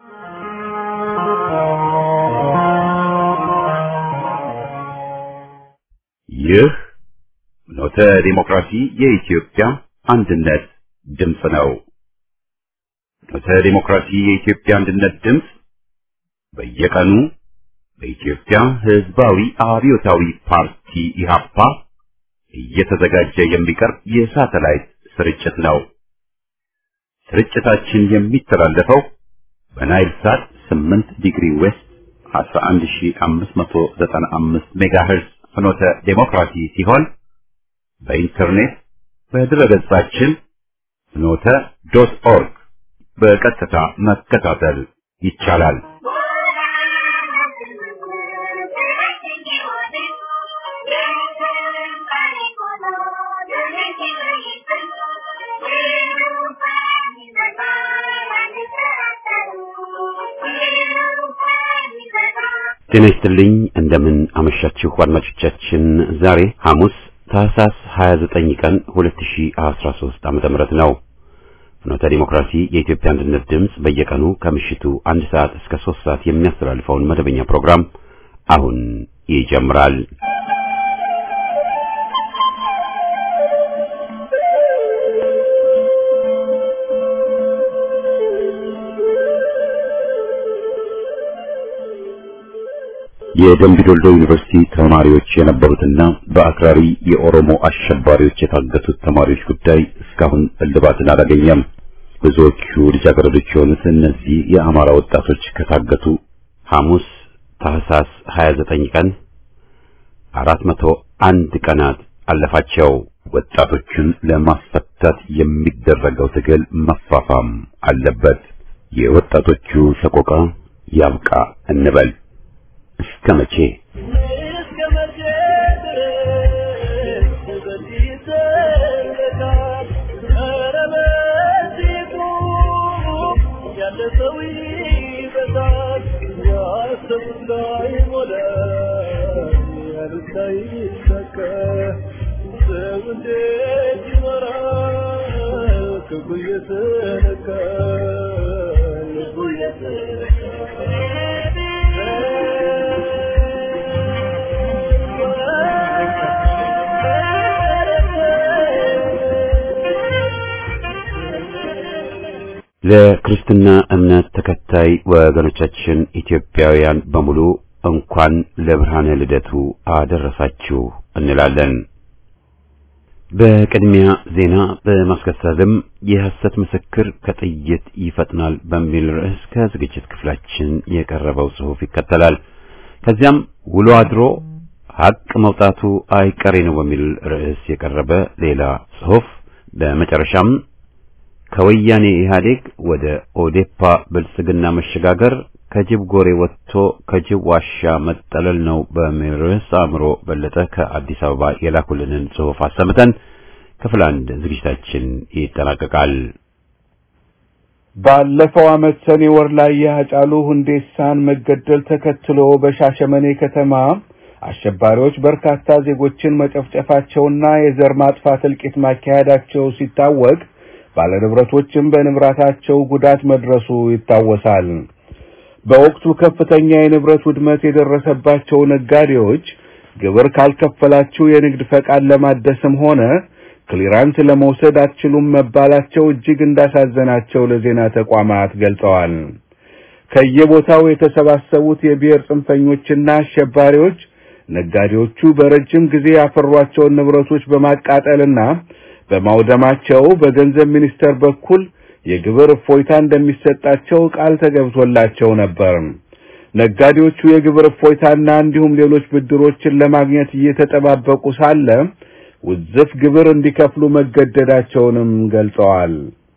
ይህ ኖተ ዲሞክራሲ የኢትዮጵያ አንድነት ድምፅ ነው። ኖተ ዲሞክራሲ የኢትዮጵያ አንድነት ድምፅ በየቀኑ በኢትዮጵያ ሕዝባዊ አብዮታዊ ፓርቲ ኢህአፓ እየተዘጋጀ የሚቀርብ የሳተላይት ስርጭት ነው። ስርጭታችን የሚተላለፈው በናይል ሳት 8 ዲግሪ ዌስት 11595 ሜጋሄርዝ ፍኖተ ዴሞክራሲ ሲሆን በኢንተርኔት በድረገጻችን ፍኖተ ዶት ኦርግ በቀጥታ መከታተል ይቻላል። ጤና ይስጥልኝ እንደምን አመሻችሁ አድማጮቻችን። ዛሬ ሐሙስ ታህሳስ 29 ቀን 2013 ዓመተ ምህረት ነው። ፍኖተ ዲሞክራሲ የኢትዮጵያ አንድነት ድምፅ በየቀኑ ከምሽቱ አንድ ሰዓት እስከ 3 ሰዓት የሚያስተላልፈውን መደበኛ ፕሮግራም አሁን ይጀምራል። የደምቢዶልዶ ዩኒቨርሲቲ ተማሪዎች የነበሩትና በአክራሪ የኦሮሞ አሸባሪዎች የታገቱት ተማሪዎች ጉዳይ እስካሁን እልባትን አላገኘም። ብዙዎቹ ልጃገረዶች የሆኑት እነዚህ የአማራ ወጣቶች ከታገቱ ሐሙስ ታህሳስ 29 ቀን 401 ቀናት አለፋቸው። ወጣቶቹን ለማስፈታት የሚደረገው ትግል መፋፋም አለበት። የወጣቶቹ ሰቆቃ ያብቃ እንበል። እስከ መቼ ለክርስትና እምነት ተከታይ ወገኖቻችን ኢትዮጵያውያን በሙሉ እንኳን ለብርሃነ ልደቱ አደረሳችሁ እንላለን። በቅድሚያ ዜና በማስከተልም የሐሰት ምስክር ከጥይት ይፈጥናል በሚል ርዕስ ከዝግጅት ክፍላችን የቀረበው ጽሑፍ ይከተላል። ከዚያም ውሎ አድሮ ሐቅ መውጣቱ አይቀሬ ነው በሚል ርዕስ የቀረበ ሌላ ጽሑፍ፣ በመጨረሻም ከወያኔ ኢህአዴግ ወደ ኦዴፓ ብልጽግና መሸጋገር ከጅብ ጎሬ ወጥቶ ከጅብ ዋሻ መጠለል ነው በሚል ርዕስ አእምሮ በለጠ ከአዲስ አበባ የላኩልንን ጽሑፍ አሰምተን ክፍል አንድ ዝግጅታችን ይጠናቀቃል። ባለፈው ዓመት ሰኔ ወር ላይ የሃጫሉ ሁንዴሳን መገደል ተከትሎ በሻሸመኔ ከተማ አሸባሪዎች በርካታ ዜጎችን መጨፍጨፋቸውና የዘር ማጥፋት እልቂት ማካሄዳቸው ሲታወቅ ባለንብረቶችም በንብረታቸው ጉዳት መድረሱ ይታወሳል። በወቅቱ ከፍተኛ የንብረት ውድመት የደረሰባቸው ነጋዴዎች ግብር ካልከፈላችሁ የንግድ ፈቃድ ለማደስም ሆነ ክሊራንስ ለመውሰድ አትችሉም መባላቸው እጅግ እንዳሳዘናቸው ለዜና ተቋማት ገልጸዋል። ከየቦታው የተሰባሰቡት የብሔር ጽንፈኞችና አሸባሪዎች ነጋዴዎቹ በረጅም ጊዜ ያፈሯቸውን ንብረቶች በማቃጠልና በማውደማቸው በገንዘብ ሚኒስቴር በኩል የግብር እፎይታ እንደሚሰጣቸው ቃል ተገብቶላቸው ነበር። ነጋዴዎቹ የግብር እፎይታና እንዲሁም ሌሎች ብድሮችን ለማግኘት እየተጠባበቁ ሳለ ውዝፍ ግብር እንዲከፍሉ መገደዳቸውንም ገልጸዋል።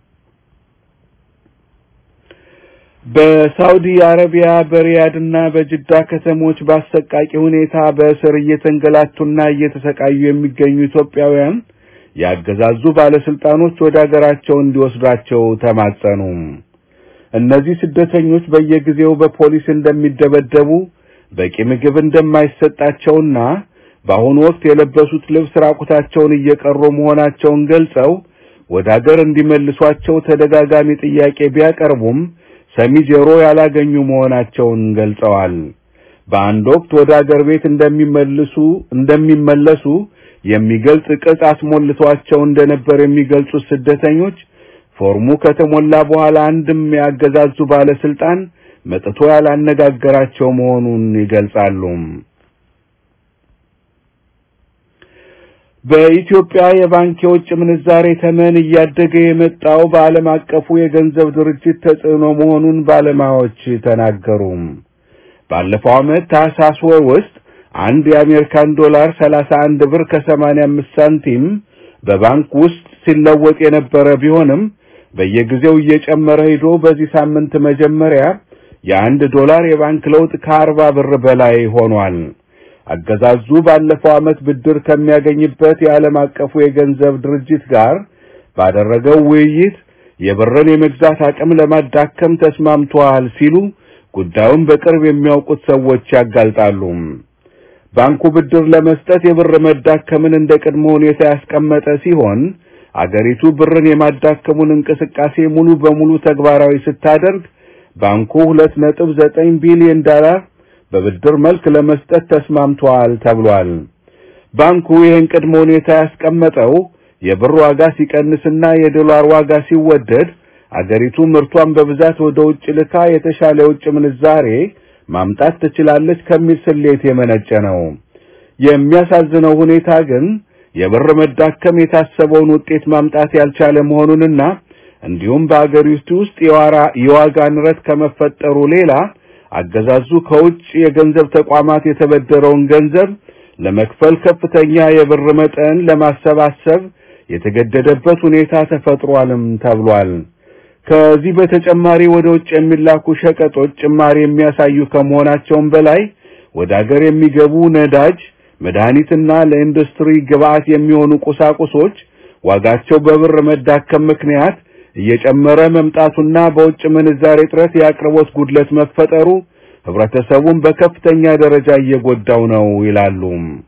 በሳውዲ አረቢያ በሪያድና በጅዳ ከተሞች በአሰቃቂ ሁኔታ በእስር እየተንገላቱና እየተሰቃዩ የሚገኙ ኢትዮጵያውያን ያገዛዙ ባለስልጣኖች ወደ አገራቸው እንዲወስዷቸው ተማጸኑ። እነዚህ ስደተኞች በየጊዜው በፖሊስ እንደሚደበደቡ፣ በቂ ምግብ እንደማይሰጣቸውና በአሁኑ ወቅት የለበሱት ልብስ ራቁታቸውን እየቀሩ መሆናቸውን ገልጸው ወደ አገር እንዲመልሷቸው ተደጋጋሚ ጥያቄ ቢያቀርቡም ሰሚ ጆሮ ያላገኙ መሆናቸውን ገልጸዋል። በአንድ ወቅት ወደ አገር ቤት እንደሚመልሱ እንደሚመለሱ የሚገልጽ ቅጽ አስሞልቷቸው እንደነበር የሚገልጹት ስደተኞች ፎርሙ ከተሞላ በኋላ አንድም ያገዛዙ ባለስልጣን መጥቶ ያላነጋገራቸው መሆኑን ይገልጻሉ። በኢትዮጵያ የባንክ የውጭ ምንዛሬ ተመን እያደገ የመጣው በዓለም አቀፉ የገንዘብ ድርጅት ተጽዕኖ መሆኑን ባለሙያዎች ተናገሩ። ባለፈው ዓመት ታህሳስ ወር ውስጥ አንድ የአሜሪካን ዶላር 31 ብር ከ85 ሳንቲም በባንክ ውስጥ ሲለወጥ የነበረ ቢሆንም በየጊዜው እየጨመረ ሄዶ በዚህ ሳምንት መጀመሪያ የአንድ ዶላር የባንክ ለውጥ ከአርባ ብር በላይ ሆኗል። አገዛዙ ባለፈው ዓመት ብድር ከሚያገኝበት የዓለም አቀፉ የገንዘብ ድርጅት ጋር ባደረገው ውይይት የብርን የመግዛት አቅም ለማዳከም ተስማምቷል ሲሉ ጉዳዩን በቅርብ የሚያውቁት ሰዎች ያጋልጣሉ። ባንኩ ብድር ለመስጠት የብር መዳከምን እንደ ቅድመ ሁኔታ ያስቀመጠ ሲሆን አገሪቱ ብርን የማዳከሙን እንቅስቃሴ ሙሉ በሙሉ ተግባራዊ ስታደርግ ባንኩ 2.9 ቢሊዮን ዶላር በብድር መልክ ለመስጠት ተስማምቷል ተብሏል። ባንኩ ይህን ቅድመ ሁኔታ ያስቀመጠው የብር ዋጋ ሲቀንስና የዶላር ዋጋ ሲወደድ አገሪቱ ምርቷን በብዛት ወደ ውጭ ልካ የተሻለ የውጭ ምንዛሬ ማምጣት ትችላለች ከሚል ስሌት የመነጨ ነው። የሚያሳዝነው ሁኔታ ግን የብር መዳከም የታሰበውን ውጤት ማምጣት ያልቻለ መሆኑንና እንዲሁም በአገሪቱ ውስጥ የዋጋ ንረት ከመፈጠሩ ሌላ አገዛዙ ከውጭ የገንዘብ ተቋማት የተበደረውን ገንዘብ ለመክፈል ከፍተኛ የብር መጠን ለማሰባሰብ የተገደደበት ሁኔታ ተፈጥሯልም ተብሏል። ከዚህ በተጨማሪ ወደ ውጭ የሚላኩ ሸቀጦች ጭማሪ የሚያሳዩ ከመሆናቸውም በላይ ወደ አገር የሚገቡ ነዳጅ፣ መድኃኒትና ለኢንዱስትሪ ግብዓት የሚሆኑ ቁሳቁሶች ዋጋቸው በብር መዳከም ምክንያት እየጨመረ መምጣቱና በውጭ ምንዛሬ እጥረት የአቅርቦት ጉድለት መፈጠሩ ህብረተሰቡን በከፍተኛ ደረጃ እየጎዳው ነው ይላሉ።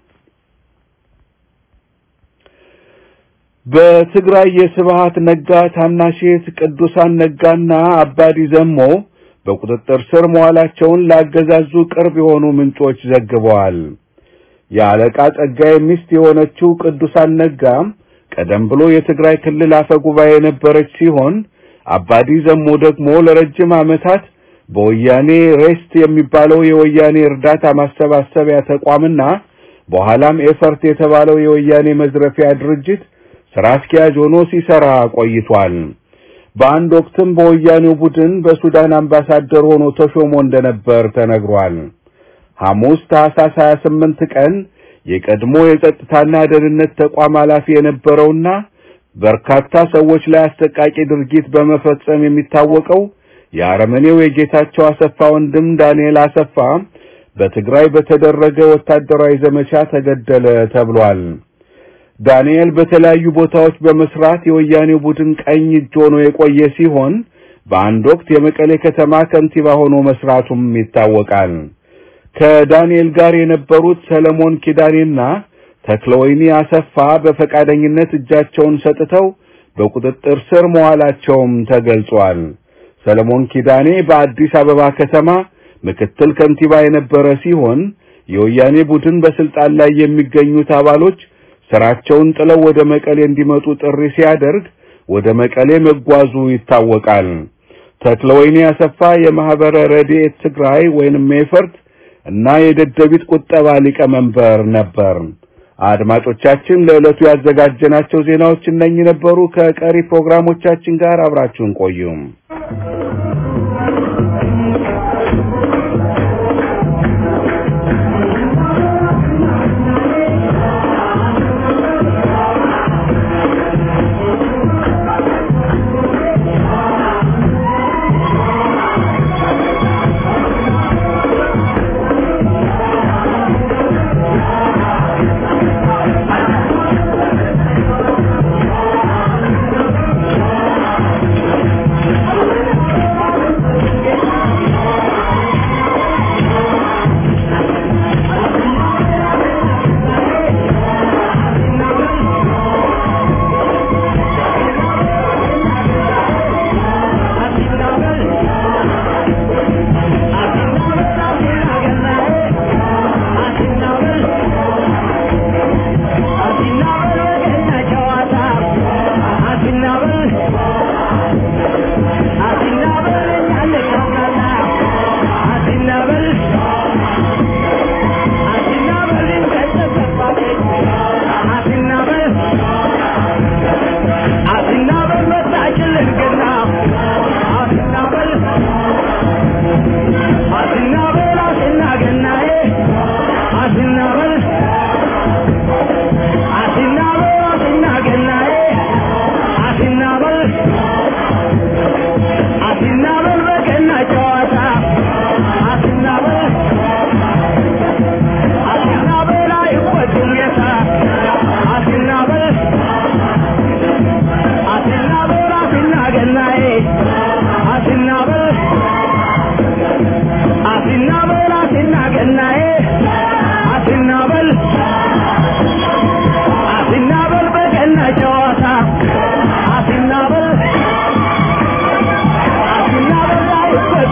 በትግራይ የስብሃት ነጋ ታናሼት ቅዱሳን ነጋና አባዲ ዘሞ በቁጥጥር ስር መዋላቸውን ላገዛዙ ቅርብ የሆኑ ምንጮች ዘግበዋል። የአለቃ ጸጋዬ ሚስት የሆነችው ቅዱሳን ነጋ ቀደም ብሎ የትግራይ ክልል አፈ ጉባኤ የነበረች ሲሆን አባዲ ዘሞ ደግሞ ለረጅም ዓመታት በወያኔ ሬስት የሚባለው የወያኔ እርዳታ ማሰባሰቢያ ተቋምና በኋላም ኤፈርት የተባለው የወያኔ መዝረፊያ ድርጅት ስራ አስኪያጅ ሆኖ ሲሰራ ቆይቷል። በአንድ ወቅትም በወያኔው ቡድን በሱዳን አምባሳደር ሆኖ ተሾሞ እንደነበር ተነግሯል። ሐሙስ ታህሳስ 28 ቀን የቀድሞ የጸጥታና ደህንነት ተቋም ኃላፊ የነበረውና በርካታ ሰዎች ላይ አሰቃቂ ድርጊት በመፈጸም የሚታወቀው የአረመኔው የጌታቸው አሰፋ ወንድም ዳንኤል አሰፋ በትግራይ በተደረገ ወታደራዊ ዘመቻ ተገደለ ተብሏል። ዳንኤል በተለያዩ ቦታዎች በመስራት የወያኔው ቡድን ቀኝ እጅ ሆኖ የቆየ ሲሆን በአንድ ወቅት የመቀሌ ከተማ ከንቲባ ሆኖ መስራቱም ይታወቃል። ከዳንኤል ጋር የነበሩት ሰለሞን ኪዳኔና ተክለወይኒ አሰፋ በፈቃደኝነት እጃቸውን ሰጥተው በቁጥጥር ስር መዋላቸውም ተገልጿል። ሰለሞን ኪዳኔ በአዲስ አበባ ከተማ ምክትል ከንቲባ የነበረ ሲሆን የወያኔ ቡድን በስልጣን ላይ የሚገኙት አባሎች ስራቸውን ጥለው ወደ መቀሌ እንዲመጡ ጥሪ ሲያደርግ ወደ መቀሌ መጓዙ ይታወቃል። ተክለወይኒ አሰፋ የማህበረ ረድኤት ትግራይ ወይንም ሜፈርት እና የደደቢት ቁጠባ ሊቀመንበር ነበር። አድማጮቻችን ለዕለቱ ያዘጋጀናቸው ዜናዎች እነኚህ ነበሩ። ከቀሪ ፕሮግራሞቻችን ጋር አብራችሁን ቆዩም።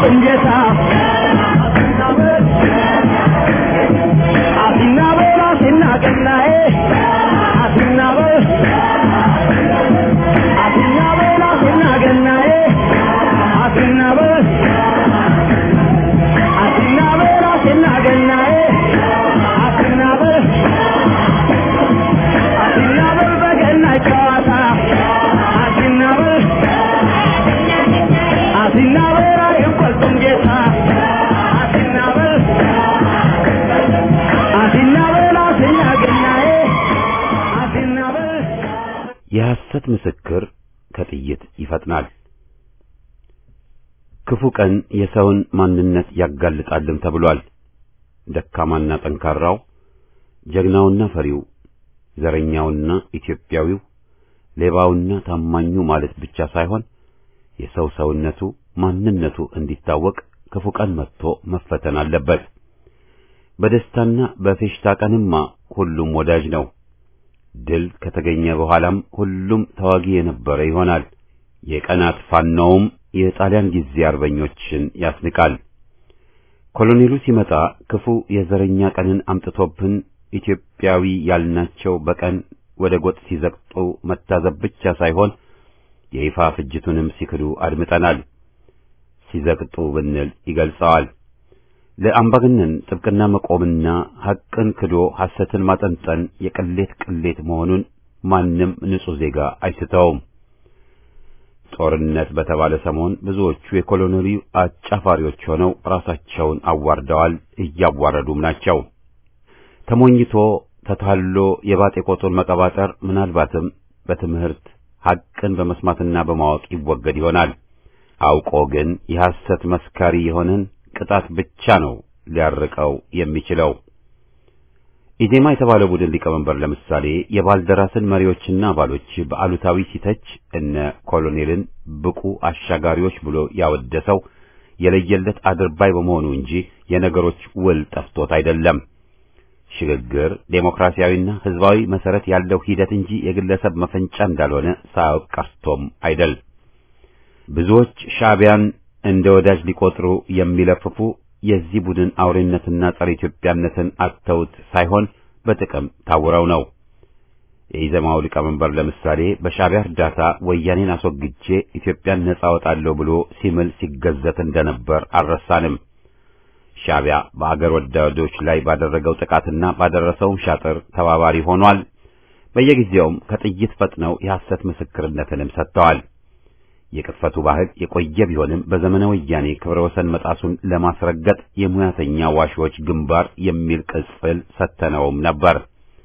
የቆርጡን ጌታ አሲናበል አሲናገናዬ አሲናበል አሲናበል አሲናገናዬ አሲናበል አሲናበል አሲናገናዬ አሲናበል አሲናበል በገናይ ጨዋታ አሲናበል አሲናበል አይቆልጡም ጌታ አሲናበል አሲናበል አሲናገናዬ አሲናበል የሐሰት ምስክር ከጥይት ይፈጥናል። ክፉ ቀን የሰውን ማንነት ያጋልጣልም ተብሏል። ደካማና ጠንካራው፣ ጀግናውና ፈሪው፣ ዘረኛውና ኢትዮጵያዊው፣ ሌባውና ታማኙ ማለት ብቻ ሳይሆን የሰው ሰውነቱ ማንነቱ እንዲታወቅ ክፉ ቀን መጥቶ መፈተን አለበት። በደስታና በፌሽታ ቀንማ ሁሉም ወዳጅ ነው። ድል ከተገኘ በኋላም ሁሉም ተዋጊ የነበረ ይሆናል። የቀናት ፋናውም የጣሊያን ጊዜ አርበኞችን ያስንቃል። ኮሎኔሉ ሲመጣ ክፉ የዘረኛ ቀንን አምጥቶብን ኢትዮጵያዊ ያልናቸው በቀን ወደ ጎጥ ሲዘቅጡ መታዘብ ብቻ ሳይሆን የይፋ ፍጅቱንም ሲክዱ አድምጠናል። ሲዘቅጡ ብንል ይገልጸዋል። ለአምባገነን ጥብቅና መቆምና ሐቅን ክዶ ሐሰትን ማጠንጠን የቅሌት ቅሌት መሆኑን ማንም ንጹሕ ዜጋ አይስተውም። ጦርነት በተባለ ሰሞን ብዙዎቹ የኮሎኔሉ አጫፋሪዎች ሆነው ራሳቸውን አዋርደዋል፣ እያዋረዱም ናቸው። ተሞኝቶ ተታሎ የባጤ ቆጡን መቀባጠር ምናልባትም በትምህርት ሐቅን በመስማትና በማወቅ ይወገድ ይሆናል። አውቆ ግን የሐሰት መስካሪ የሆነን ቅጣት ብቻ ነው ሊያርቀው የሚችለው። ኢዜማ የተባለው ቡድን ሊቀመንበር ለምሳሌ የባልደራስን መሪዎችና አባሎች በአሉታዊ ሲተች እነ ኮሎኔልን ብቁ አሻጋሪዎች ብሎ ያወደሰው የለየለት አድርባይ በመሆኑ እንጂ የነገሮች ውል ጠፍቶት አይደለም። ሽግግር ዴሞክራሲያዊና ሕዝባዊ መሰረት ያለው ሂደት እንጂ የግለሰብ መፈንጫ እንዳልሆነ ሳያውቅ ቀርቶም አይደል። ብዙዎች ሻዕቢያን እንደ ወዳጅ ሊቆጥሩ የሚለፍፉ የዚህ ቡድን አውሬነትና ጸረ ኢትዮጵያነትን አተውት ሳይሆን በጥቅም ታውረው ነው። የኢዘማው ሊቀመንበር ለምሳሌ በሻዕቢያ እርዳታ ወያኔን አስወግጄ ኢትዮጵያን ነጻ አወጣለሁ ብሎ ሲምል ሲገዘት እንደነበር አልረሳንም። ሻዕቢያ በአገር ወዳዶች ላይ ባደረገው ጥቃትና ባደረሰውም ሻጥር ተባባሪ ሆኗል። በየጊዜውም ከጥይት ፈጥነው የሐሰት ምስክርነትንም ሰጥተዋል። የቅጥፈቱ ባህል የቆየ ቢሆንም በዘመነ ወያኔ ክብረ ወሰን መጣሱን ለማስረገጥ የሙያተኛ ዋሾች ግንባር የሚል ቅጽል ሰተነውም ነበር።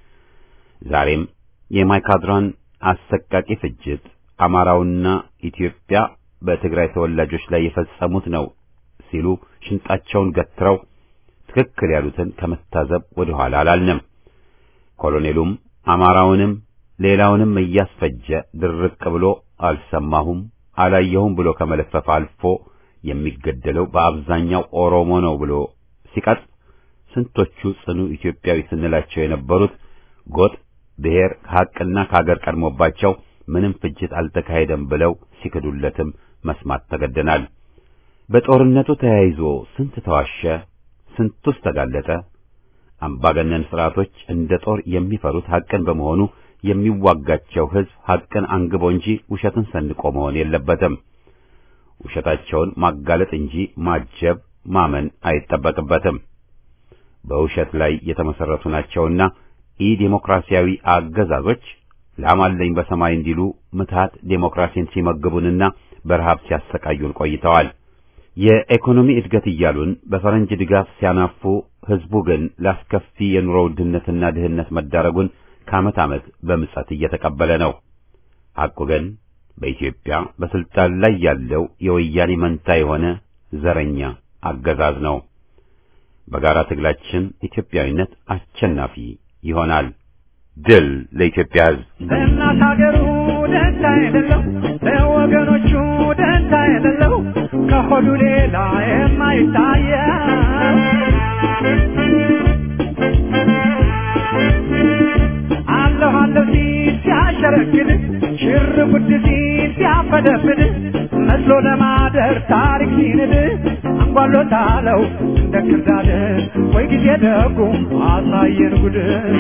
ዛሬም የማይካድራን አሰቃቂ ፍጅት አማራውና ኢትዮጵያ በትግራይ ተወላጆች ላይ የፈጸሙት ነው ሲሉ ሽንጣቸውን ገትረው ትክክል ያሉትን ከመታዘብ ወደ ኋላ አላልንም። ኮሎኔሉም አማራውንም ሌላውንም እያስፈጀ ድርቅ ብሎ አልሰማሁም አላየሁም ብሎ ከመለፈፍ አልፎ የሚገደለው በአብዛኛው ኦሮሞ ነው ብሎ ሲቀጥ ስንቶቹ ጽኑ ኢትዮጵያዊ ስንላቸው የነበሩት ጎጥ፣ ብሔር ከሐቅና ከሀገር ቀድሞባቸው ምንም ፍጅት አልተካሄደም ብለው ሲክዱለትም መስማት ተገደናል። በጦርነቱ ተያይዞ ስንት ተዋሸ፣ ስንቱስ ተጋለጠ። አምባገነን ስርዓቶች እንደ ጦር የሚፈሩት ሐቅን በመሆኑ የሚዋጋቸው ሕዝብ ሐቅን አንግቦ እንጂ ውሸትን ሰንቆ መሆን የለበትም። ውሸታቸውን ማጋለጥ እንጂ ማጀብ ማመን አይጠበቅበትም። በውሸት ላይ የተመሰረቱ ናቸውና ኢ ዴሞክራሲያዊ አገዛዞች ላማለኝ በሰማይ እንዲሉ ምትሃት ዴሞክራሲን ሲመግቡንና በረሃብ ሲያሰቃዩን ቆይተዋል። የኢኮኖሚ እድገት እያሉን በፈረንጅ ድጋፍ ሲያናፉ፣ ሕዝቡ ግን ላስከፊ የኑሮ ውድነትና ድህነት መዳረጉን ከዓመት ዓመት በምጸት እየተቀበለ ነው። ሐቁ ግን በኢትዮጵያ በስልጣን ላይ ያለው የወያኔ መንታ የሆነ ዘረኛ አገዛዝ ነው። በጋራ ትግላችን ኢትዮጵያዊነት አሸናፊ ይሆናል። ድል ለኢትዮጵያ ሕዝብ! ለእናት ሀገሩ ደንታ የሌለው ለወገኖቹ ደንታ የሌለው ከሆዱ ሌላ የማይታየው አለሁ አለሁ ሲል ሲያሽ ሲያሸረግድ ሽር ጉድ ሲል ሲያፈደፍድ መስሎ ለማደር ታሪክ ሲንድ አንጓሎታለው እንደ ክርዳድ ወይ ጊዜ ደጉ አሳየን ጉድ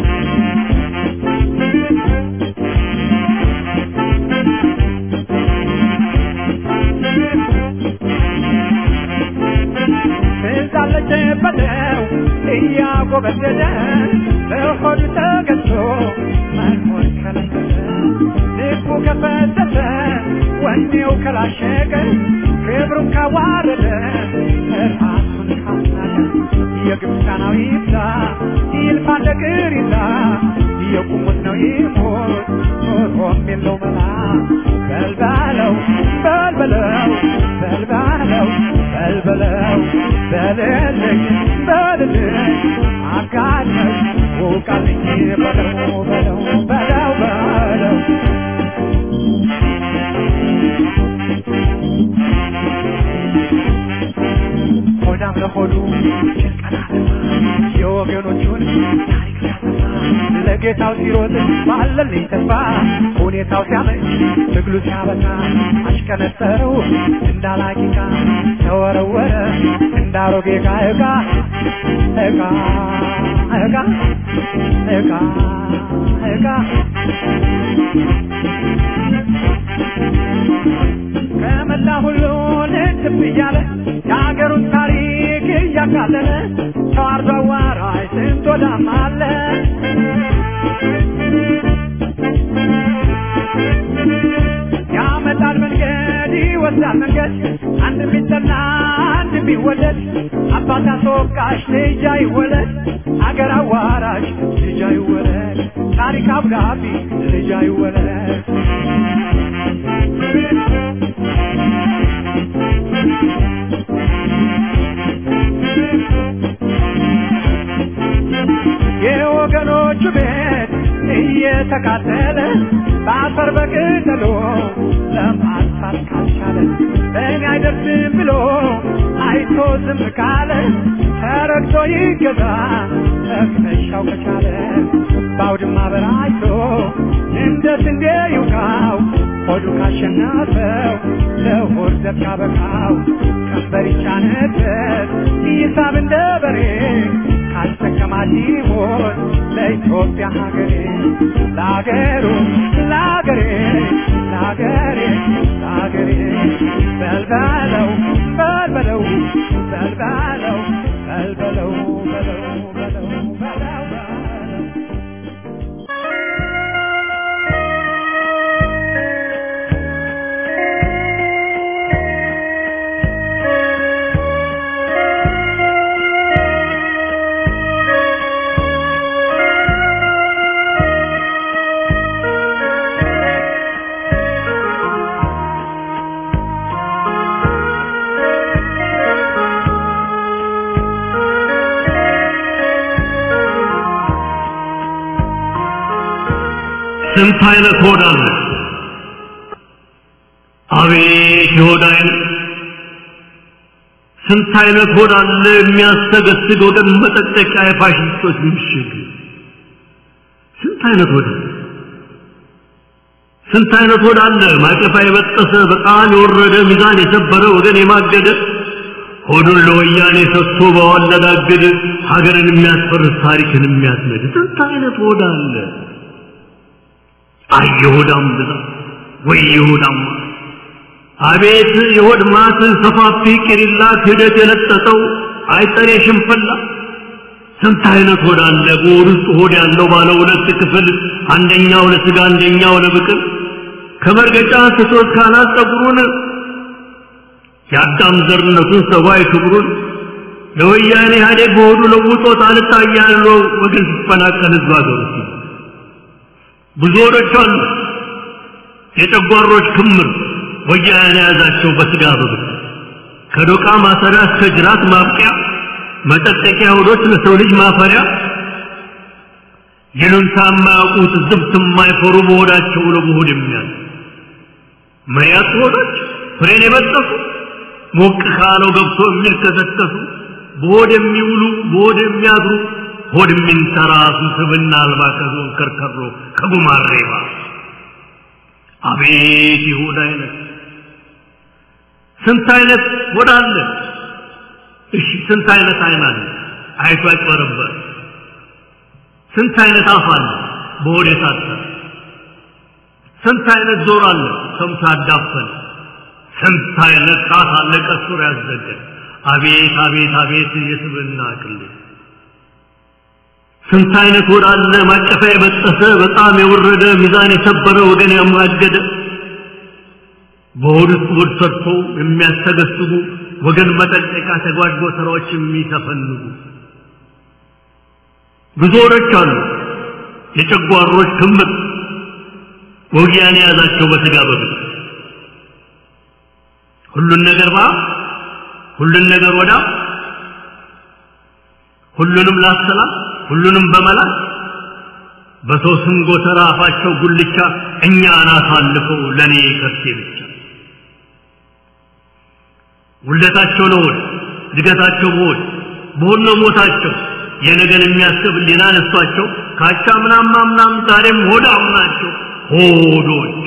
ትዛለች በለው እያጎበደደ በሆዱ ተገዝቶ መኖር ከለከለ ልቡ ከፈተተ ወኔው ከላሸቀ ክብሩን ካዋረደ ራሱን ካናቀ የግብፃናዊ ይብዛ ይልፋ ነገር ይዛ የቁሙት ነው ይሞት ኖሮም የለው መላ በልባለው በልበለው በልባለው በልበለው በልልኝ በልልኝ አጋለኝ ውቃልኝ በለው በለው በለው በለው ሆዳም ለሆዱ ጭንቀና የወገኖቹን ታሪክ ሲያሰፋ ለጌታው ሲሮጥ ባለልኝ ተስፋ ሁኔታው ሲያመች ትግሉ ሲያበቃ አሽከነጠረው እንዳላቂቃ ተወረወረ እንዳሮጌ ዕቃ ዕቃ ዕቃ ዕቃ ዕቃ ዕቃ ከመላ ሁሉ ልትብ እያለ የሀገሩን ታሪክ እያቃለለ ተዋርዶ አዋራጅ ስንት ወዳም አለ ያመጣል መንገድ ይወስዳል መንገድ አንድ ቢጠላ አንድ ቢወደድ አባት አስወቃሽ ልጅ አይወለድ አገር አዋራጅ ልጅ አይወለድ ታሪክ አብዳቢ ልጅ አይወለድ የወገኖቹ ቤት እየተቃጠለ በአፈር በቅጠሎ ለማጥፋት ካልቻለ በእኔ አይደርስም ብሎ አይቶ ዝም ካለ ተረግቶ ይገዛ ተክነሻው ከቻለ በአውድማ በራይቶ እንደ ስንዴ ይውቃው ሆዱ ካሸናፈው ለሆድ ዘብ ካበቃው ቀንበር ይጫነበት ይሳብ እንደ በሬ ካልተከማች ይሞት ለኢትዮጵያ ሀገሬ ለሀገሩ ለሀገሬ ለሀገሬ ለሀገሬ በልበለው በልበለው በልበለው በልበለው በለው በለው በለው በለው ስንት አይነት ሆድ አለ! አቤት የሆድ አይነት! ስንት አይነት ሆድ አለ የሚያስተገስግ ወገን መጠጠቂያ የፋሽስቶች ምሽግ! ስንት አይነት ሆድ አለ! ስንት አይነት ሆድ አለ ማቀፋ የበጠሰ በጣም የወረደ ሚዛን የሰበረ ወገን የማገደ ሆዱን ለወያኔ ሰጥቶ በዋለዳግድ ሀገርን የሚያስፈርስ ታሪክን የሚያስነድ ስንት አይነት ሆድ አለ! አይ የሆዳም ብዛት ወይ የሆዳም ማት! አቤት የሆድ ማት ሰፋፊ ቂሪላ ክህደት የለጠጠው አይጠሬ ሽንፈላ ስንት አይነት ሆድ አለ በሆድ ውስጥ ሆድ ያለው ባለ ሁለት ክፍል አንደኛው ለስጋ አንደኛው ለብቅል ከመርገጫ ስቶ ካናት ጸጉሩን የአዳም ዘርነቱን ሰብአዊ ክብሩን ለወያኔ ኢህአዴግ በሆዱ ለውጦት አልታያለው ወገን ሲፈናቀል ህዝብ ሀገሩ ሲል ብዙ ሆዶች አሉ የጨጓሮች ክምር ወያኔ የያዛቸው በስጋ በብት ከዶቃ ማሰሪያ እስከ ጅራት ማብቂያ መጠጠቂያ ሆዶች ለሰው ልጅ ማፈሪያ ይሉንታ የማያውቁት ዝብት የማይፈሩ በሆዳቸው ለመሆድ የሚያዝ መሪያት ሆዶች ፍሬን የበጠሱ ሞቅ ካለው ገብቶ የሚልከሰከሱ በሆድ የሚውሉ በሆድ የሚያድሩ ሆድ የሚንተራሱ ስብና አልባ ከዞን ከርከሮ ከጉማሬ ባስ አቤት ይሁዳ አይነት ስንት አይነት ሆድ አለ እሺ ስንት አይነት አይን አለ አይቶ ያጭበረበር ስንት አይነት አፍ አለ በሆድ የታሰረ ስንት አይነት ዞር አለ ሰምቶ ያዳፈን ስንት አይነት ጣት አለ ቀሱር ያዘገ አቤት አቤት አቤት የስብና ቅሌት ስንት አይነት ሆድ አለ ማቀፋ የበጠሰ በጣም የወረደ ሚዛን የሰበረ ወገን ያማገደ በሆድ ውስጥ ሆድ ሰርቶ የሚያስተገስጉ ወገን መጠንቀቂያ ተጓድጎ ስራዎች የሚተፈንጉ ብዙ ሆዶች አሉ የጨጓሮች ክምር ወጊያን የያዛቸው በስጋ በግድ ሁሉን ነገር ባ ሁሉን ነገር ወዳ ሁሉንም ላሰላ ሁሉንም በመላት በሰው ስም ጎተራ አፋቸው ጉልቻ እኛን አሳልፈው ለኔ ከርሴ ብቻ ውልደታቸው ለሆድ እድገታቸው በሆድ በሆድ ነው ሞታቸው የነገን የሚያስብ ሊና ነሷቸው ካቻ ምናም ምናም ዛሬም ሆዳም ናቸው ሆዶች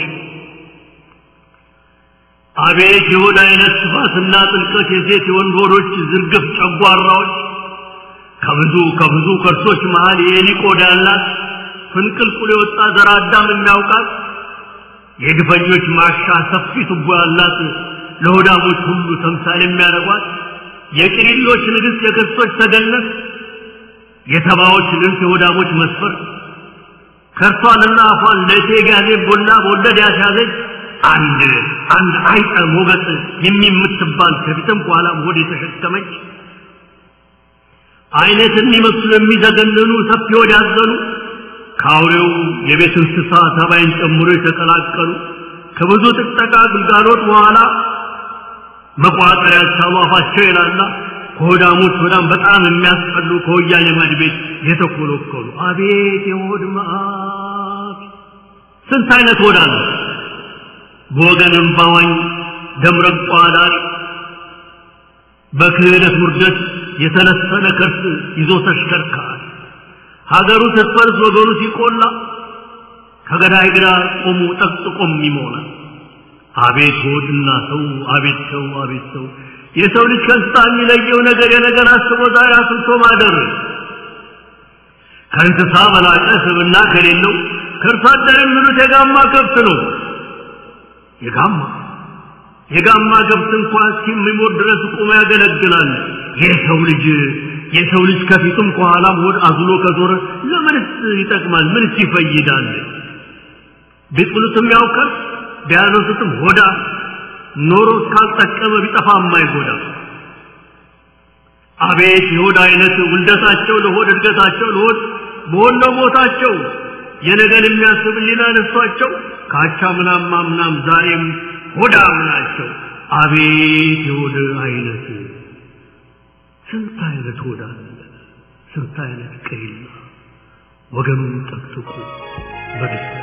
አቤት የሆድ አይነት ስፋትና ጥልቀት የሴት የወንድ ሆዶች ዝርግፍ ጨጓራዎች ከብዙ ከብዙ ከርሶች መሃል የኤሊ ቆዳ ያላት ፍንቅልቁል የወጣ ዘር አዳም የሚያውቃት የግፈኞች ማሻ ሰፊ ቱቦ ያላት ለሆዳሞች ሁሉ ተምሳሌ የሚያደርጓት የቅሪሎች ንግሥት የክርስቶች ተገነት የተባዎች ልብስ የሆዳሞች መስፈር ከርሷንና አፏን ለእቴ ጋዜ ቦላ በወለድ ያስያዘች አንድ አንድ አይጠ ሞገስ የሚምትባል ከፊትም ከኋላም ሆድ የተሸከመች አይነት የሚመስሉ የሚዘገንኑ ሰፊ ሆድ ያዘኑ ከአውሬው የቤት እንስሳ ተባይን ጨምሮ የተቀላቀሉ ከብዙ ጥጠቃ ግልጋሎት በኋላ መቋጠር ያልቻሉ አፋቸው የላላ ከሆዳሞች ሆዳም በጣም የሚያስጠሉ ከወያኔ ማድ ቤት የተኮለኮሉ አቤት የሆድ መዓት ስንት አይነት ሆዳ ነው በወገን እምባዋኝ ደምረቋ ዳሪ በክህደት ውርደት የተለሰነ ከርስ ይዞ ተሽከርካሪ ሀገሩ ስትፈርስ ወገኑ ሲቆላ ከገዳይ ግራ ቆሙ ጠቅጥቆም ይሞላል አቤት ሆድና ሰው አቤት ሰው አቤት ሰው የሰው ልጅ ከእንስሳ የሚለየው ነገር የነገር አስቦ ዛሬ አስብቶ ማደር ከእንስሳ በላቀ ስብና ከሌለው ከእርሷ አደር የሚሉት የጋማ ከብት ነው የጋማ የጋማ ከብት እንኳ እስኪሞት ድረስ ቁሞ ያገለግላል የሰው ልጅ የሰው ልጅ ከፊቱም ከኋላም ሆድ አዝሎ ከዞረ ለምንስ ይጠቅማል ምንስ ይፈይዳል ቢጥሉትም ያውቃል ቢያነሱትም ሆዳ ኖሮ እስካልጠቀመ ቢጠፋ የማይጎዳ አቤት የሆድ አይነት ውልደታቸው ለሆድ እድገታቸው ለሆድ በሆነ ቦታቸው የነገን የሚያስብ ሊና ነሷቸው ካቻ ምናም ምናም ዛሬም ሆዳም ናቸው አቤት የሆድ አይነት ስንት አይነት ሆዳ ስንት አይነት ቀይላ ወገኑን ጠቅጥቁ በደስታ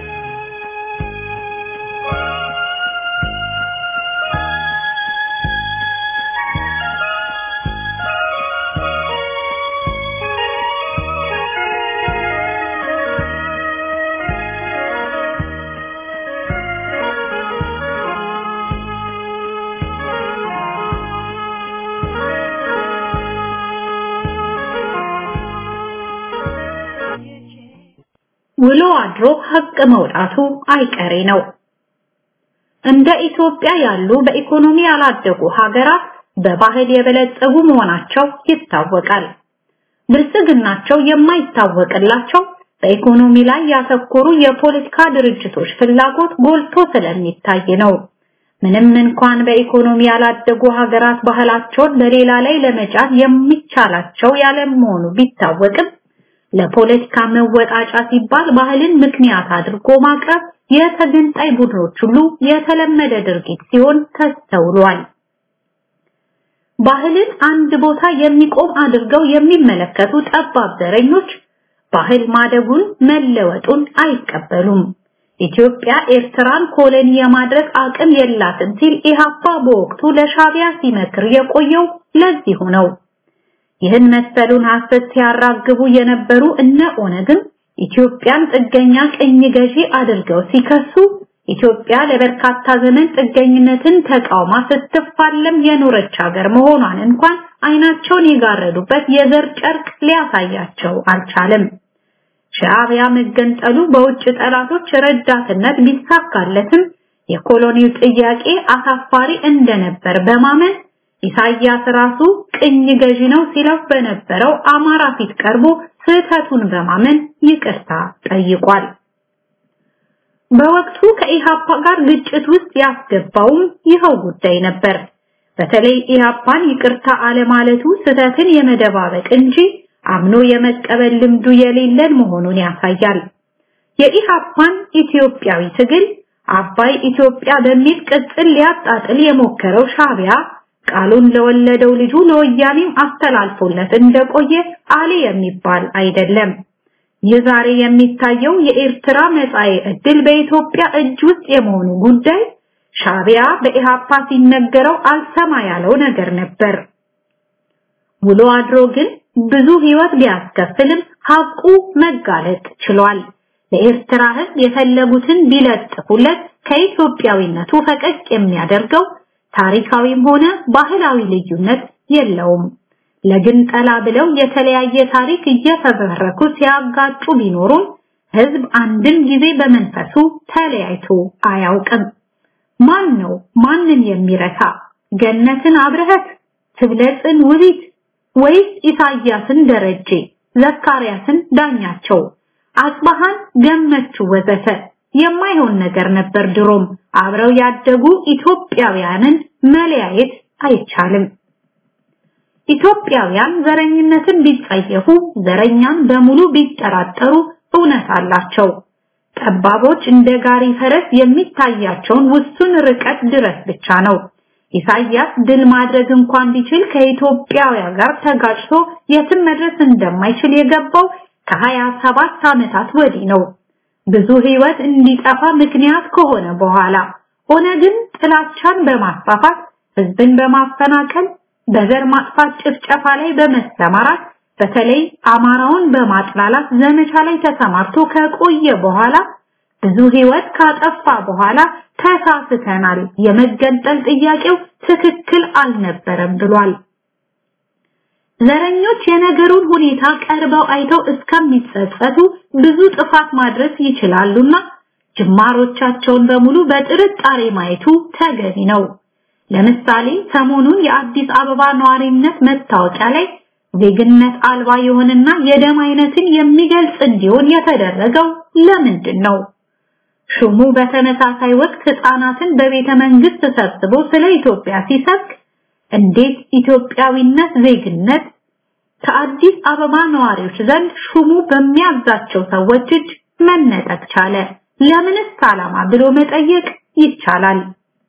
ውሎ አድሮ ሀቅ መውጣቱ አይቀሬ ነው። እንደ ኢትዮጵያ ያሉ በኢኮኖሚ ያላደጉ ሀገራት በባህል የበለጸጉ መሆናቸው ይታወቃል። ብልጽግናቸው የማይታወቅላቸው በኢኮኖሚ ላይ ያተኮሩ የፖለቲካ ድርጅቶች ፍላጎት ጎልቶ ስለሚታይ ነው። ምንም እንኳን በኢኮኖሚ ያላደጉ ሀገራት ባህላቸውን በሌላ ላይ ለመጫን የሚቻላቸው ያለመሆኑ ቢታወቅም ለፖለቲካ መወጣጫ ሲባል ባህልን ምክንያት አድርጎ ማቅረብ የተገንጣይ ቡድኖች ሁሉ የተለመደ ድርጊት ሲሆን ተስተውሏል። ባህልን አንድ ቦታ የሚቆም አድርገው የሚመለከቱ ጠባብ ዘረኞች ባህል ማደጉን መለወጡን አይቀበሉም። ኢትዮጵያ ኤርትራን ኮሎኒ የማድረግ አቅም የላትም ሲል ኢህአፓ በወቅቱ ለሻቢያ ሲመክር የቆየው ለዚሁ ነው። ይህን መሰሉን ሐሰት ሲያራግቡ የነበሩ እነ ኦነግም ኢትዮጵያን ጥገኛ ቅኝ ገዢ አድርገው ሲከሱ ኢትዮጵያ ለበርካታ ዘመን ጥገኝነትን ተቃውማ ስትፋለም የኖረች ሀገር መሆኗን እንኳን አይናቸውን የጋረዱበት የዘር ጨርቅ ሊያሳያቸው አልቻለም። ሻዕቢያ መገንጠሉ በውጭ ጠላቶች ረዳትነት ቢሳካለትም የኮሎኒው ጥያቄ አሳፋሪ እንደነበር በማመን ኢሳያስ ራሱ ቅኝ ገዢ ነው ሲለው በነበረው አማራ ፊት ቀርቦ ስህተቱን በማመን ይቅርታ ጠይቋል። በወቅቱ ከኢሃፓ ጋር ግጭት ውስጥ ያስገባውም ይኸው ጉዳይ ነበር። በተለይ ኢሃፓን ይቅርታ አለማለቱ ስህተትን የመደባበቅ እንጂ አምኖ የመቀበል ልምዱ የሌለን መሆኑን ያሳያል። የኢሃፓን ኢትዮጵያዊ ትግል አባይ ኢትዮጵያ በሚል ቅጽል ሊያጣጥል የሞከረው ሻዕቢያ ቃሉን ለወለደው ልጁ ለወያኔም አስተላልፎለት እንደቆየ አሌ የሚባል አይደለም። ይህ ዛሬ የሚታየው የኤርትራ መጻኤ ዕድል በኢትዮጵያ እጅ ውስጥ የመሆኑ ጉዳይ ሻዕቢያ በኢሃፓ ሲነገረው አልሰማ ያለው ነገር ነበር። ውሎ አድሮ ግን ብዙ ህይወት ቢያስከፍልም ሐቁ መጋለጥ ችሏል። ለኤርትራ ህዝብ የፈለጉትን ቢለጥፉለት ከኢትዮጵያዊነቱ ፈቀቅ የሚያደርገው ታሪካዊም ሆነ ባህላዊ ልዩነት የለውም። ለግንጠላ ብለው የተለያየ ታሪክ እየፈበረኩ ሲያጋጩ ቢኖሩም ህዝብ አንድም ጊዜ በመንፈሱ ተለያይቶ አያውቅም። ማን ነው ማንን የሚረታ? ገነትን አብረህት፣ ትብለጽን ውቢት ወይስ ኢሳያስን ደረጀ፣ ዘካርያስን ዳኛቸው፣ አጽባሃን ገመቹ ወዘተ የማይሆን ነገር ነበር። ድሮም አብረው ያደጉ ኢትዮጵያውያንን መለያየት አይቻልም። ኢትዮጵያውያን ዘረኝነትን ቢጸየፉ፣ ዘረኛን በሙሉ ቢጠራጠሩ እውነት አላቸው። ጠባቦች እንደ ጋሪ ፈረስ የሚታያቸውን ውሱን ርቀት ድረስ ብቻ ነው። ኢሳያስ ድል ማድረግ እንኳን ቢችል ከኢትዮጵያውያን ጋር ተጋጭቶ የትም መድረስ እንደማይችል የገባው ከሀያ ሰባት ዓመታት ወዲህ ነው። ብዙ ህይወት እንዲጠፋ ምክንያት ከሆነ በኋላ ኦነግን ጥላቻን በማስፋፋት ህዝብን በማፈናቀል በዘር ማጥፋት ጭፍጨፋ ላይ በመሰማራት በተለይ አማራውን በማጥላላት ዘመቻ ላይ ተሰማርቶ ከቆየ በኋላ ብዙ ህይወት ካጠፋ በኋላ ተሳስተናል፣ የመገንጠል ጥያቄው ትክክል አልነበረም ብሏል። ዘረኞች የነገሩን ሁኔታ ቀርበው አይተው እስከሚጸጸቱ ብዙ ጥፋት ማድረስ ይችላሉና ጅማሮቻቸውን በሙሉ በጥርጣሬ ማየቱ ተገቢ ነው። ለምሳሌ ሰሞኑን የአዲስ አበባ ነዋሪነት መታወቂያ ላይ ዜግነት አልባ የሆነና የደም አይነትን የሚገልጽ እንዲሆን የተደረገው ለምንድን ነው? ሹሙ በተመሳሳይ ወቅት ህፃናትን በቤተ መንግስት ሰብስቦ ስለ ኢትዮጵያ ሲሰብክ እንዴት ኢትዮጵያዊነት ዜግነት ከአዲስ አበባ ነዋሪዎች ዘንድ ሹሙ በሚያዛቸው ሰዎች እጅ መነጠቅ ቻለ? ለምንስ ዓላማ ብሎ መጠየቅ ይቻላል።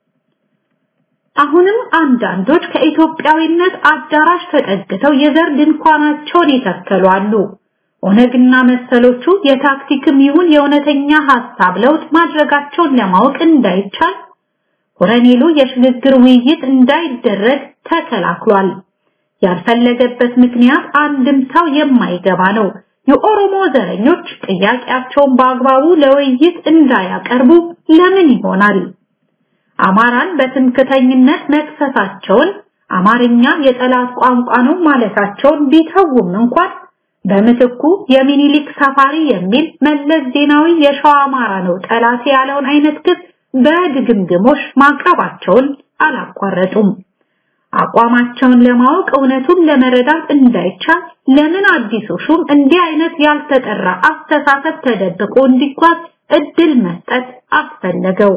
አሁንም አንዳንዶች ከኢትዮጵያዊነት አዳራሽ ተጠግተው የዘር ድንኳናቸውን ይተከሉ አሉ። ኦነግና መሰሎቹ የታክቲክም ይሁን የእውነተኛ ሐሳብ ለውጥ ማድረጋቸውን ለማወቅ እንዳይቻል ኮረኔሉ የሽግግር ውይይት እንዳይደረግ ተከላክሏል። ያልፈለገበት ምክንያት አንድም ሰው የማይገባ ነው። የኦሮሞ ዘረኞች ጥያቄያቸውን በአግባቡ ለውይይት እንዳያቀርቡ ለምን ይሆናል? አማራን በትምክተኝነት መክሰሳቸውን አማርኛ የጠላት ቋንቋ ነው ማለታቸውን ቢተውም እንኳን በምትኩ የሚኒሊክ ሰፋሪ የሚል መለስ ዜናዊ የሸዋ አማራ ነው ጠላት ያለውን አይነት ክስ በድግምግሞሽ ማቅረባቸውን አላቋረጡም። አቋማቸውን ለማወቅ እውነቱን ለመረዳት እንዳይቻል ለምን አዲሱ ሹም እንዲህ አይነት ያልተጠራ አስተሳሰብ ተደብቆ እንዲጓዝ እድል መስጠት አስፈለገው?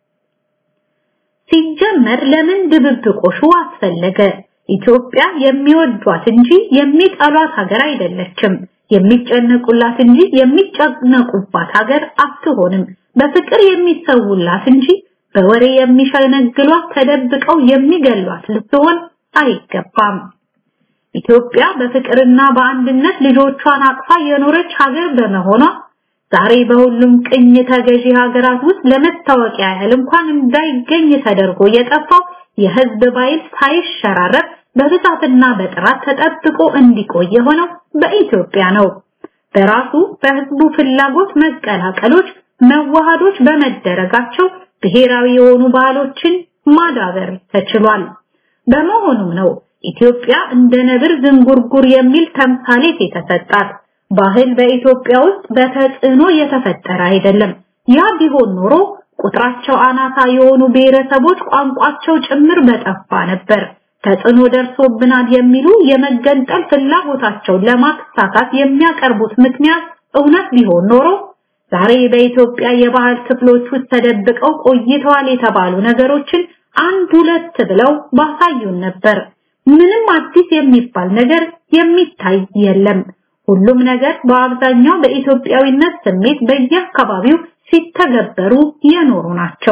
ሲጀመር ለምን ድብብቆሹ አስፈለገ? ኢትዮጵያ የሚወዷት እንጂ የሚጠሏት ሀገር አይደለችም። የሚጨነቁላት እንጂ የሚጨነቁባት ሀገር አትሆንም። በፍቅር የሚሰውላት እንጂ በወሬ የሚሸነግሏት ተደብቀው የሚገሏት ልትሆን አይገባም። ኢትዮጵያ በፍቅርና በአንድነት ልጆቿን አቅፋ የኖረች ሀገር በመሆኗ ዛሬ በሁሉም ቅኝ ተገዢ ሀገራት ውስጥ ለመታወቂያ ያህል እንኳን እንዳይገኝ ተደርጎ የጠፋው የህዝብ ባይል ሳይሸራረፍ በብዛትና በጥራት ተጠብቆ እንዲቆይ የሆነው በኢትዮጵያ ነው። በራሱ በህዝቡ ፍላጎት መቀላቀሎች መዋሃዶች በመደረጋቸው ብሔራዊ የሆኑ ባህሎችን ማዳበር ተችሏል። በመሆኑም ነው ኢትዮጵያ እንደ ነብር ዝንጉርጉር የሚል ተምሳሌት የተሰጣት። ባህል በኢትዮጵያ ውስጥ በተጽዕኖ የተፈጠረ አይደለም። ያ ቢሆን ኖሮ ቁጥራቸው አናሳ የሆኑ ብሔረሰቦች ቋንቋቸው ጭምር በጠፋ ነበር። ተጽዕኖ ደርሶብናል የሚሉ የመገንጠል ፍላጎታቸውን ለማሳካት የሚያቀርቡት ምክንያት እውነት ቢሆን ኖሮ ዛሬ በኢትዮጵያ የባህል ክፍሎች ውስጥ ተደብቀው ቆይተዋል የተባሉ ነገሮችን አንድ ሁለት ብለው ባሳዩን ነበር። ምንም አዲስ የሚባል ነገር የሚታይ የለም። ሁሉም ነገር በአብዛኛው በኢትዮጵያዊነት ስሜት በየአካባቢው ሲተገበሩ የኖሩ ናቸው።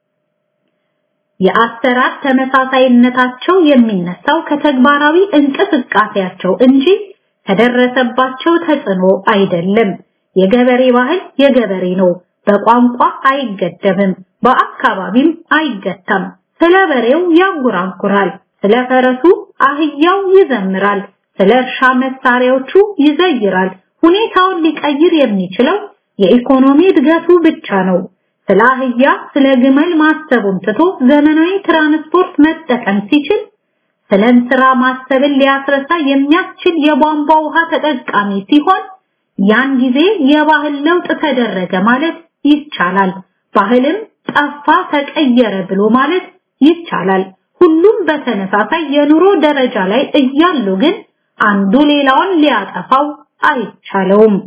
የአሰራር ተመሳሳይነታቸው የሚነሳው ከተግባራዊ እንቅስቃሴያቸው እንጂ ከደረሰባቸው ተጽዕኖ አይደለም። የገበሬ ባህል የገበሬ ነው። በቋንቋ አይገደብም፣ በአካባቢም አይገታም። ስለ በሬው ያንጎራጉራል፣ ስለ ፈረሱ አህያው ይዘምራል፣ ስለ እርሻ መሳሪያዎቹ ይዘይራል። ሁኔታውን ሊቀይር የሚችለው የኢኮኖሚ እድገቱ ብቻ ነው። ስለ አህያ ስለ ግመል ማሰቡን ትቶ ዘመናዊ ትራንስፖርት መጠቀም ሲችል ስለ እንስራ ማሰብን ሊያስረሳ የሚያስችል የቧንቧ ውሃ ተጠቃሚ ሲሆን ያን ጊዜ የባህል ለውጥ ተደረገ ማለት ይቻላል። ባህልም ጠፋ ተቀየረ ብሎ ማለት ይቻላል። ሁሉም በተመሳሳይ የኑሮ ደረጃ ላይ እያሉ ግን አንዱ ሌላውን ሊያጠፋው አይቻለውም።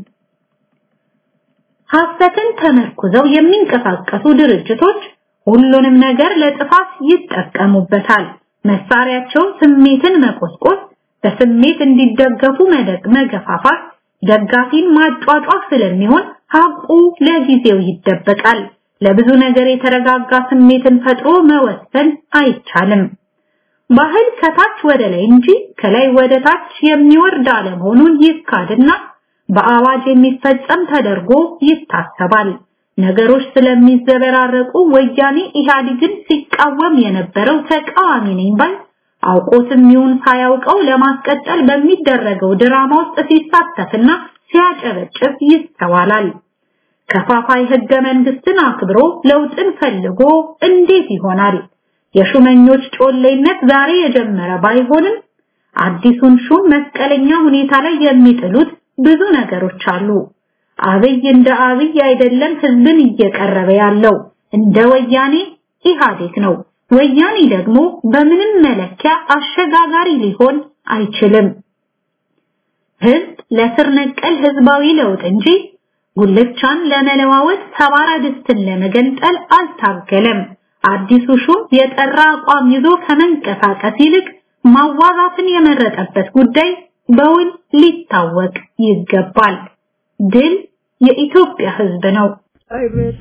ሐሰትን ተመርኩዘው የሚንቀሳቀሱ ድርጅቶች ሁሉንም ነገር ለጥፋት ይጠቀሙበታል። መሳሪያቸው ስሜትን መቆስቆስ፣ በስሜት እንዲደገፉ መደግ መገፋፋት፣ ደጋፊን ማጫጫፍ ስለሚሆን ሀቁ ለጊዜው ይደበቃል። ለብዙ ነገር የተረጋጋ ስሜትን ፈጥሮ መወሰን አይቻልም። ባህል ከታች ወደ ላይ እንጂ ከላይ ወደ ታች የሚወርድ አለመሆኑን ይካድና በአዋጅ የሚፈጸም ተደርጎ ይታሰባል። ነገሮች ስለሚዘበራረቁ ወያኔ ኢህአዴግን ሲቃወም የነበረው ተቃዋሚ ነኝ ባይ አውቆትም ይሁን ሳያውቀው ለማስቀጠል በሚደረገው ድራማ ውስጥ ሲሳተፍና ሲያጨበጭብ ይስተዋላል። ከፋፋይ ህገ መንግስትን አክብሮ ለውጥን ፈልጎ እንዴት ይሆናል? የሹመኞች ጮሌነት ዛሬ የጀመረ ባይሆንም አዲሱን ሹም መስቀለኛ ሁኔታ ላይ የሚጥሉት ብዙ ነገሮች አሉ። አብይ እንደ አብይ አይደለም ህዝብን እየቀረበ ያለው እንደ ወያኔ ኢህአዴግ ነው። ወያኔ ደግሞ በምንም መለኪያ አሸጋጋሪ ሊሆን አይችልም። ህዝብ ለስር ነቀል ህዝባዊ ለውጥ እንጂ ጉልቻን ለመለዋወጥ ሰባራ ድስትን ለመገንጠል አልታገለም። አዲሱ ሹም የጠራ አቋም ይዞ ከመንቀሳቀስ ይልቅ ማዋዛትን የመረጠበት ጉዳይ በውል ሊታወቅ ይገባል። ድል የኢትዮጵያ ህዝብ ነው። አይበቱ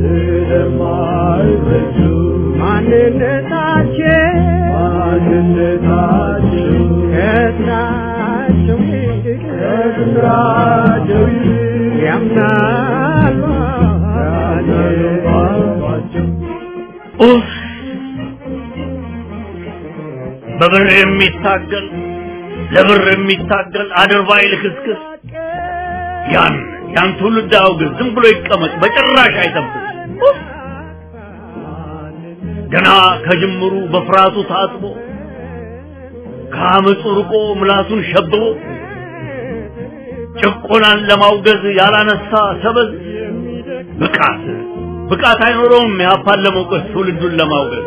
ስለማይበቱ ማንነታቸው ማንነታቸው ከስራቸው ይልቅ ከስራቸው ይልቅ ያምናሉ ባሏቸው ኡፍ! በብር የሚታገል ለብር የሚታገል አድርባይ ልክስክስ ያን ያን ትውልድ አውግዝ፣ ዝም ብሎ ይቀመጥ፣ በጭራሽ አይጠብቅ። ኡፍ! ገና ከጅምሩ በፍርሃቱ ታጥቦ ከአመፁ ርቆ ምላሱን ሸብቦ ጭቆናን ለማውገዝ ያላነሳ ሰበዝ ብቃት ብቃት አይኖረውም ያፓን ለመውቀስ ትውልዱን ለማውገዝ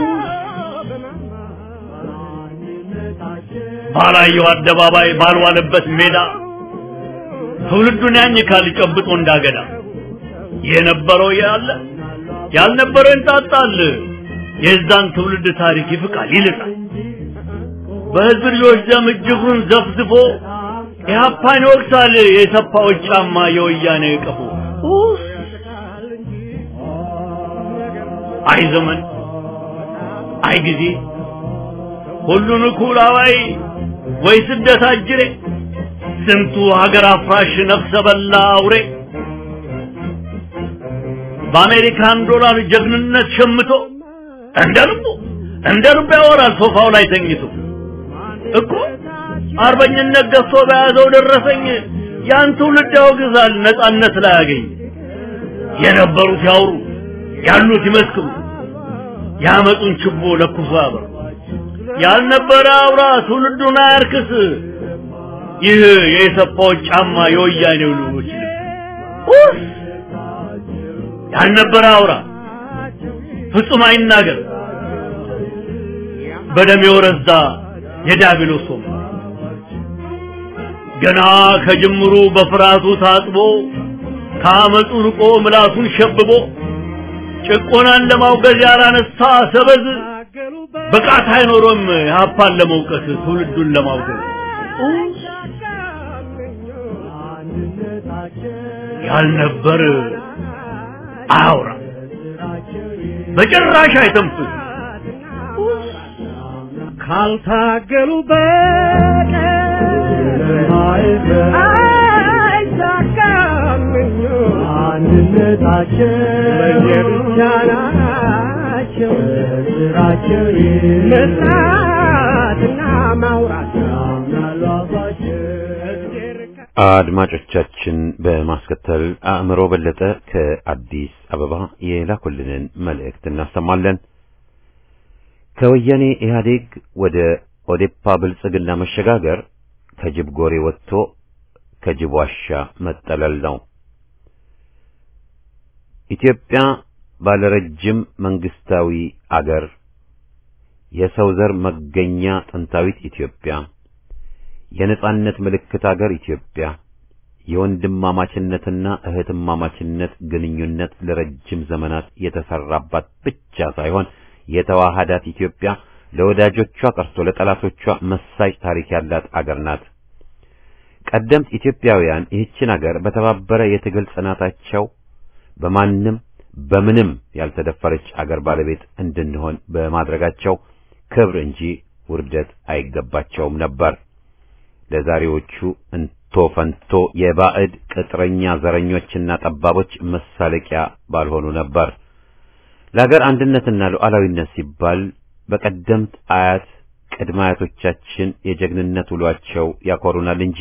ባላየው አደባባይ ባልዋለበት ሜዳ ትውልዱን ያኝካል ጨብጦ እንዳገዳ የነበረው ያለ ያልነበረው እንጣጣል የዛን ትውልድ ታሪክ ይፍቃል ይልቃል በህዝብ ልጆች ደም እጅጉን ዘፍዝፎ ኢህአፓን ይወቅሳል የሰፋዎች ጫማ የወያኔ ቀፎ ኡፍ! አይ ዘመን አይ ጊዜ ሁሉን እኩል አዋይ ወይ ስደት አጅሬ ስንቱ ሀገር አፍራሽ ነፍሰ በላ አውሬ በአሜሪካን ዶላር ጀግንነት ሸምቶ እንደ ልቡ እንደ ልቡ ያወራል ሶፋው ላይ ተኝቶ እኮ አርበኝነት ገፍቶ በያዘው ደረሰኝ ያን ትውልድ ያወግዛል ነጻነት ላይ ያገኝ የነበሩት ያውሩ ያሉት ይመስክሩ ያመጡን ችቦ ለኩሶ ያበሩ ያልነበረ አውራ ትውልዱን አያርክስ ይህ የኢሰፓዎች ጫማ የወያኔው ልጆች ልብስ ያልነበረ አውራ ፍጹም አይናገር በደም የወረዛ የዲያብሎስ ወንበር ገና ከጅምሩ በፍርሃቱ ታጥቦ ከአመፁ ርቆ ምላሱን ሸብቦ ጭቆናን ለማውገዝ ያላነሳ ሰበዝ ብቃት አይኖሮም ሀፓን ለመውቀስ ትውልዱን ለማውገዝ ያልነበር አያውራ በጭራሽ አይተንፍስ ካልታገሉ በቀር አይሳካም አንድነታቸው ለየብቻ ናቸው ስራቸው መስራትና ማውራት ያምናሉ አፋቸው አድማጮቻችን በማስከተል አእምሮ በለጠ ከአዲስ አበባ የላኩልንን መልእክት እናሰማለን። ከወያኔ ኢህአዴግ ወደ ኦዴፓ ብልጽግና መሸጋገር ከጅብ ጎሬ ወጥቶ ከጅብ ዋሻ መጠለል ነው። ኢትዮጵያ ባለረጅም መንግስታዊ አገር፣ የሰው ዘር መገኛ ጥንታዊት ኢትዮጵያ የነጻነት ምልክት አገር ኢትዮጵያ የወንድማማችነትና እህትማማችነት ግንኙነት ለረጅም ዘመናት የተሰራባት ብቻ ሳይሆን የተዋሃዳት ኢትዮጵያ ለወዳጆቿ ቀርቶ ለጠላቶቿ መሳጭ ታሪክ ያላት አገር ናት። ቀደምት ኢትዮጵያውያን ይህችን አገር በተባበረ የትግል ጽናታቸው በማንም በምንም ያልተደፈረች አገር ባለቤት እንድንሆን በማድረጋቸው ክብር እንጂ ውርደት አይገባቸውም ነበር። ለዛሬዎቹ እንቶ ፈንቶ የባዕድ ቅጥረኛ ዘረኞችና ጠባቦች መሳለቂያ ባልሆኑ ነበር። ለሀገር አንድነትና ሉዓላዊነት ሲባል በቀደምት አያት ቅድመ አያቶቻችን የጀግንነት ውሏቸው ያኮሩናል እንጂ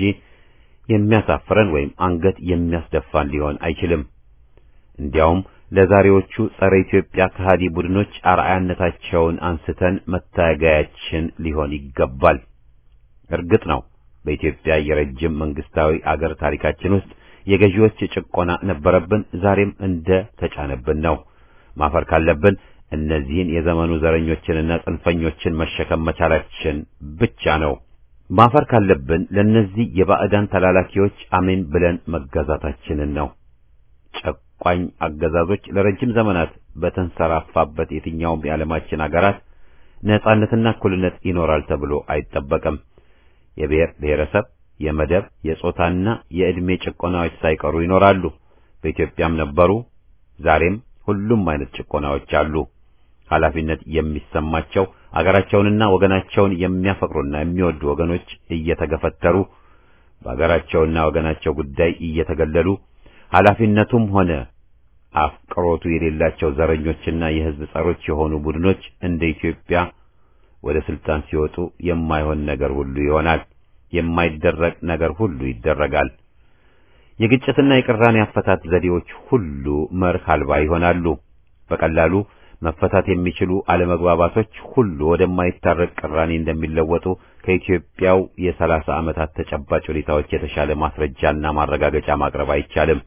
የሚያሳፍረን ወይም አንገት የሚያስደፋን ሊሆን አይችልም። እንዲያውም ለዛሬዎቹ ጸረ ኢትዮጵያ ከሃዲ ቡድኖች አርአያነታቸውን አንስተን መታገያችን ሊሆን ይገባል። እርግጥ ነው በኢትዮጵያ የረጅም መንግስታዊ አገር ታሪካችን ውስጥ የገዢዎች ጭቆና ነበረብን፣ ዛሬም እንደ ተጫነብን ነው። ማፈር ካለብን እነዚህን የዘመኑ ዘረኞችንና ጽንፈኞችን መሸከም መቻላችን ብቻ ነው። ማፈር ካለብን ለእነዚህ የባዕዳን ተላላኪዎች አሜን ብለን መገዛታችንን ነው። ጨቋኝ አገዛዞች ለረጅም ዘመናት በተንሰራፋበት የትኛውም የዓለማችን አገራት ነጻነትና እኩልነት ይኖራል ተብሎ አይጠበቅም። የብሔር ብሔረሰብ፣ የመደብ፣ የጾታና የዕድሜ ጭቆናዎች ሳይቀሩ ይኖራሉ። በኢትዮጵያም ነበሩ፣ ዛሬም ሁሉም አይነት ጭቆናዎች አሉ። ኃላፊነት የሚሰማቸው አገራቸውንና ወገናቸውን የሚያፈቅሩና የሚወዱ ወገኖች እየተገፈተሩ በአገራቸውና ወገናቸው ጉዳይ እየተገለሉ ኃላፊነቱም ሆነ አፍቅሮቱ የሌላቸው ዘረኞችና የሕዝብ ጸሮች የሆኑ ቡድኖች እንደ ኢትዮጵያ ወደ ስልጣን ሲወጡ የማይሆን ነገር ሁሉ ይሆናል። የማይደረግ ነገር ሁሉ ይደረጋል። የግጭትና የቅራኔ አፈታት ዘዴዎች ሁሉ መርህ አልባ ይሆናሉ። በቀላሉ መፈታት የሚችሉ አለመግባባቶች ሁሉ ወደማይታረቅ ቅራኔ እንደሚለወጡ ከኢትዮጵያው የሰላሳ ዓመታት ተጨባጭ ሁኔታዎች የተሻለ ማስረጃና ማረጋገጫ ማቅረብ አይቻልም።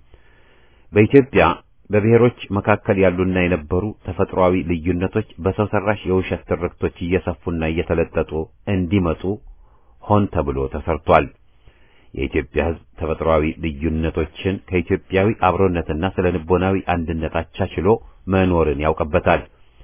በኢትዮጵያ በብሔሮች መካከል ያሉና የነበሩ ተፈጥሯዊ ልዩነቶች በሰው ሰራሽ የውሸት ትርክቶች እየሰፉና እየተለጠጡ እንዲመጡ ሆን ተብሎ ተሰርቷል። የኢትዮጵያ ሕዝብ ተፈጥሯዊ ልዩነቶችን ከኢትዮጵያዊ አብሮነትና ስለ ልቦናዊ አንድነት አቻችሎ መኖርን ያውቅበታል።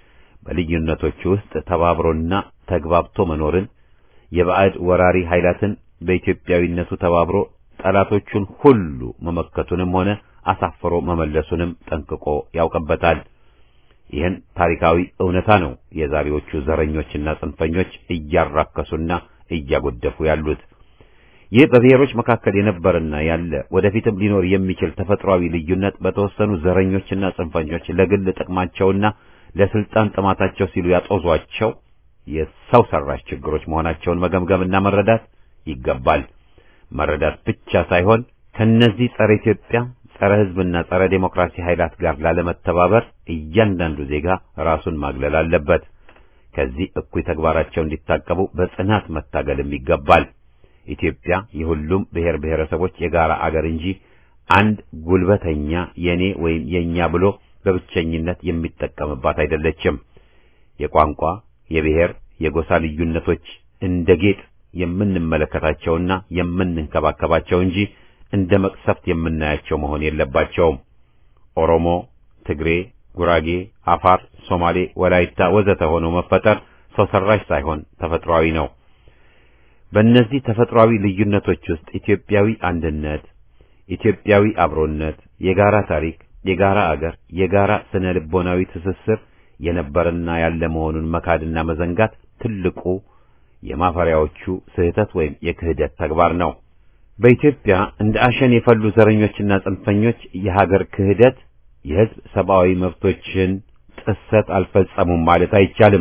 በልዩነቶቹ ውስጥ ተባብሮና ተግባብቶ መኖርን የባዕድ ወራሪ ኃይላትን በኢትዮጵያዊነቱ ተባብሮ ጠላቶቹን ሁሉ መመከቱንም ሆነ አሳፍሮ መመለሱንም ጠንቅቆ ያውቅበታል። ይህን ታሪካዊ እውነታ ነው የዛሬዎቹ ዘረኞችና ጽንፈኞች እያራከሱና እያጎደፉ ያሉት። ይህ በብሔሮች መካከል የነበረና ያለ ወደፊትም ሊኖር የሚችል ተፈጥሯዊ ልዩነት በተወሰኑ ዘረኞችና ጽንፈኞች ለግል ጥቅማቸውና ለስልጣን ጥማታቸው ሲሉ ያጦዟቸው የሰው ሰራሽ ችግሮች መሆናቸውን መገምገምና መረዳት ይገባል። መረዳት ብቻ ሳይሆን ከነዚህ ጸረ ኢትዮጵያ፣ ጸረ ሕዝብና ጸረ ዴሞክራሲ ኃይላት ጋር ላለመተባበር እያንዳንዱ ዜጋ ራሱን ማግለል አለበት። ከዚህ እኩይ ተግባራቸው እንዲታቀቡ በጽናት መታገልም ይገባል። ኢትዮጵያ የሁሉም ብሔር ብሔረሰቦች የጋራ አገር እንጂ አንድ ጉልበተኛ የኔ ወይም የኛ ብሎ በብቸኝነት የሚጠቀምባት አይደለችም። የቋንቋ፣ የብሔር፣ የጎሳ ልዩነቶች እንደ ጌጥ የምንመለከታቸውና የምንንከባከባቸው እንጂ እንደ መቅሰፍት የምናያቸው መሆን የለባቸውም። ኦሮሞ፣ ትግሬ፣ ጉራጌ፣ አፋር፣ ሶማሌ፣ ወላይታ ወዘተ ሆኖ መፈጠር ሰው ሰራሽ ሳይሆን ተፈጥሯዊ ነው። በእነዚህ ተፈጥሯዊ ልዩነቶች ውስጥ ኢትዮጵያዊ አንድነት፣ ኢትዮጵያዊ አብሮነት፣ የጋራ ታሪክ፣ የጋራ አገር፣ የጋራ ስነ ልቦናዊ ትስስር የነበረና ያለ መሆኑን መካድና መዘንጋት ትልቁ የማፈሪያዎቹ ስህተት ወይም የክህደት ተግባር ነው። በኢትዮጵያ እንደ አሸን የፈሉ ዘረኞችና ጽንፈኞች የሀገር ክህደት፣ የሕዝብ ሰብአዊ መብቶችን ጥሰት አልፈጸሙም ማለት አይቻልም።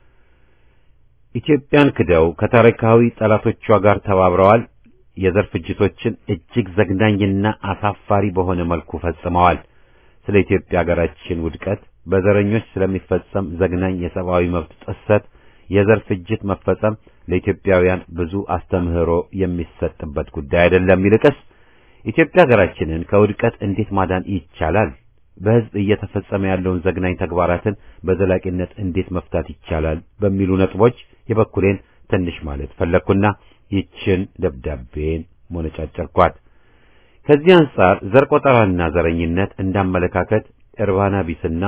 ኢትዮጵያን ክደው ከታሪካዊ ጠላቶቿ ጋር ተባብረዋል። የዘር ፍጅቶችን እጅግ ዘግናኝና አሳፋሪ በሆነ መልኩ ፈጽመዋል። ስለ ኢትዮጵያ ሀገራችን ውድቀት፣ በዘረኞች ስለሚፈጸም ዘግናኝ የሰብአዊ መብት ጥሰት፣ የዘር ፍጅት መፈጸም ለኢትዮጵያውያን ብዙ አስተምህሮ የሚሰጥበት ጉዳይ አይደለም። ይልቅስ ኢትዮጵያ ሀገራችንን ከውድቀት እንዴት ማዳን ይቻላል? በሕዝብ እየተፈጸመ ያለውን ዘግናኝ ተግባራትን በዘላቂነት እንዴት መፍታት ይቻላል? በሚሉ ነጥቦች የበኩሌን ትንሽ ማለት ፈለግኩና ይችን ደብዳቤን ሞነጫጨርኳት። ከዚህ አንጻር ዘር ቆጠራና ዘረኝነት እንዳመለካከት እርባና ቢስና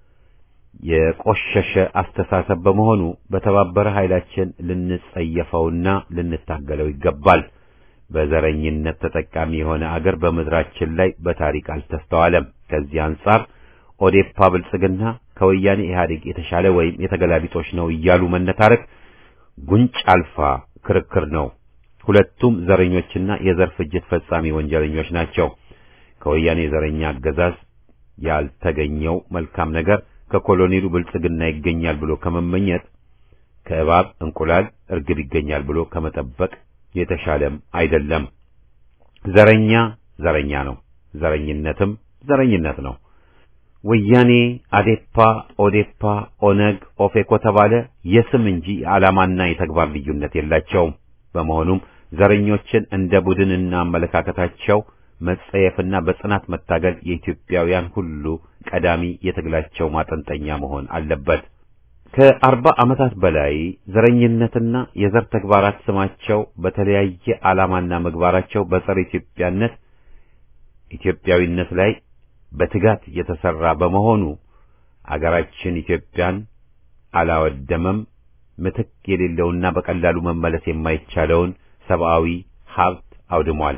የቆሸሸ አስተሳሰብ በመሆኑ በተባበረ ኃይላችን ልንጸየፈውና ልንታገለው ይገባል። በዘረኝነት ተጠቃሚ የሆነ አገር በምድራችን ላይ በታሪክ አልተስተዋለም። ከዚህ አንጻር ኦዴፓ ብልጽግና ከወያኔ ኢህአዴግ የተሻለ ወይም የተገላቢጦች ነው እያሉ መነታረክ ጉንጭ አልፋ ክርክር ነው። ሁለቱም ዘረኞችና የዘር ፍጅት ፈጻሚ ወንጀለኞች ናቸው። ከወያኔ ዘረኛ አገዛዝ ያልተገኘው መልካም ነገር ከኮሎኔሉ ብልጽግና ይገኛል ብሎ ከመመኘት ከእባብ እንቁላል እርግብ ይገኛል ብሎ ከመጠበቅ የተሻለም አይደለም። ዘረኛ ዘረኛ ነው፣ ዘረኝነትም ዘረኝነት ነው። ወያኔ፣ አዴፓ፣ ኦዴፓ፣ ኦነግ፣ ኦፌኮ ተባለ የስም እንጂ የዓላማና የተግባር ልዩነት የላቸውም። በመሆኑም ዘረኞችን እንደ ቡድንና አመለካከታቸው መጸየፍና በጽናት መታገል የኢትዮጵያውያን ሁሉ ቀዳሚ የትግላቸው ማጠንጠኛ መሆን አለበት። ከአርባ ዓመታት በላይ ዘረኝነትና የዘር ተግባራት ስማቸው በተለያየ ዓላማና ምግባራቸው በጸረ ኢትዮጵያነት ኢትዮጵያዊነት ላይ በትጋት የተሰራ በመሆኑ አገራችን ኢትዮጵያን አላወደመም። ምትክ የሌለውና በቀላሉ መመለስ የማይቻለውን ሰብአዊ ሀብት አውድሟል፣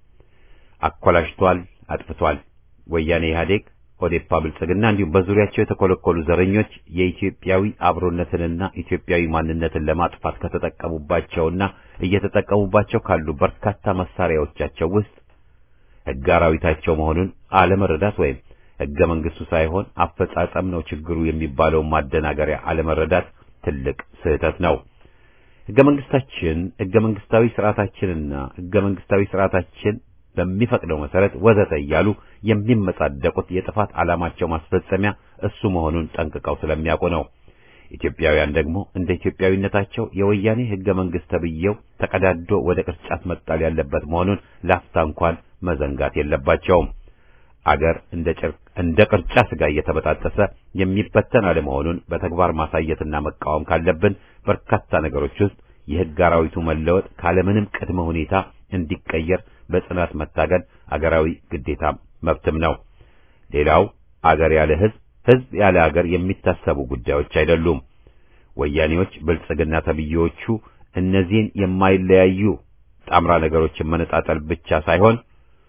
አኮላሽቷል፣ አጥፍቷል። ወያኔ ኢህአዴግ፣ ኦዴፓ፣ ብልጽግና እንዲሁም በዙሪያቸው የተኮለኮሉ ዘረኞች የኢትዮጵያዊ አብሮነትንና ኢትዮጵያዊ ማንነትን ለማጥፋት ከተጠቀሙባቸውና እየተጠቀሙባቸው ካሉ በርካታ መሳሪያዎቻቸው ውስጥ ሕገ አራዊታቸው መሆኑን አለመረዳት ወይም ሕገ መንግስቱ ሳይሆን አፈጻጸም ነው ችግሩ የሚባለውን ማደናገሪያ አለመረዳት ትልቅ ስህተት ነው። ሕገ መንግስታችን ሕገ መንግስታዊ ስርዓታችንና ሕገ መንግስታዊ ስርዓታችን በሚፈቅደው መሰረት ወዘተ እያሉ የሚመጻደቁት የጥፋት ዓላማቸው ማስፈጸሚያ እሱ መሆኑን ጠንቅቀው ስለሚያውቁ ነው። ኢትዮጵያውያን ደግሞ እንደ ኢትዮጵያዊነታቸው የወያኔ ሕገ መንግስት ተብዬው ተቀዳዶ ወደ ቅርጫት መጣል ያለበት መሆኑን ላፍታ እንኳን መዘንጋት የለባቸውም። አገር እንደ ጨርቅ እንደ ቅርጫ ስጋ እየተበጣጠሰ የሚበተን አለመሆኑን በተግባር ማሳየትና መቃወም ካለብን በርካታ ነገሮች ውስጥ የሕግ አራዊቱ መለወጥ ካለምንም ቅድመ ሁኔታ እንዲቀየር በጽናት መታገል አገራዊ ግዴታም መብትም ነው። ሌላው አገር ያለ ሕዝብ፣ ሕዝብ ያለ አገር የሚታሰቡ ጉዳዮች አይደሉም። ወያኔዎች፣ ብልጽግና ተብዬዎቹ እነዚህን የማይለያዩ ጣምራ ነገሮችን መነጣጠል ብቻ ሳይሆን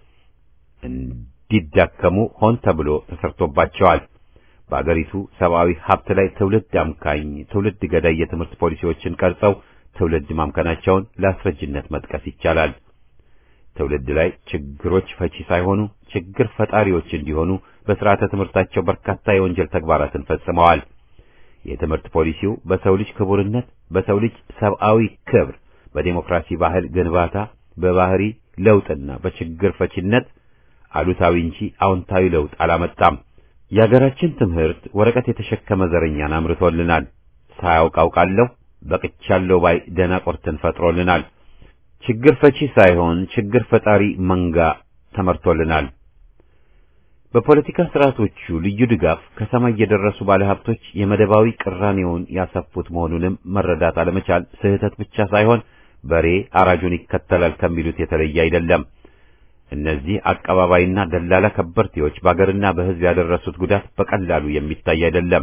እንዲዳከሙ ሆን ተብሎ ተሰርቶባቸዋል። በአገሪቱ ሰብአዊ ሀብት ላይ ትውልድ አምካኝ፣ ትውልድ ገዳይ የትምህርት ፖሊሲዎችን ቀርጸው ትውልድ ማምከናቸውን ለአስረጅነት መጥቀስ ይቻላል። ትውልድ ላይ ችግሮች ፈቺ ሳይሆኑ ችግር ፈጣሪዎች እንዲሆኑ በስርዓተ ትምህርታቸው በርካታ የወንጀል ተግባራትን ፈጽመዋል። የትምህርት ፖሊሲው በሰው ልጅ ክቡርነት፣ በሰው ልጅ ሰብአዊ ክብር፣ በዴሞክራሲ ባህል ግንባታ፣ በባህሪ ለውጥና በችግር ፈቺነት አሉታዊ እንጂ አዎንታዊ ለውጥ አላመጣም። የሀገራችን ትምህርት ወረቀት የተሸከመ ዘረኛን አምርቶልናል። ሳያውቅ አውቃለሁ በቅቻለሁ ባይ ደናቆርትን ፈጥሮልናል። ችግር ፈቺ ሳይሆን ችግር ፈጣሪ መንጋ ተመርቶልናል። በፖለቲካ ስርዓቶቹ ልዩ ድጋፍ ከሰማይ የደረሱ ባለሀብቶች የመደባዊ ቅራኔውን ያሰፉት መሆኑንም መረዳት አለመቻል ስህተት ብቻ ሳይሆን በሬ አራጁን ይከተላል ከሚሉት የተለየ አይደለም። እነዚህ አቀባባይና ደላላ ከበርቴዎች በአገርና በሕዝብ ያደረሱት ጉዳት በቀላሉ የሚታይ አይደለም።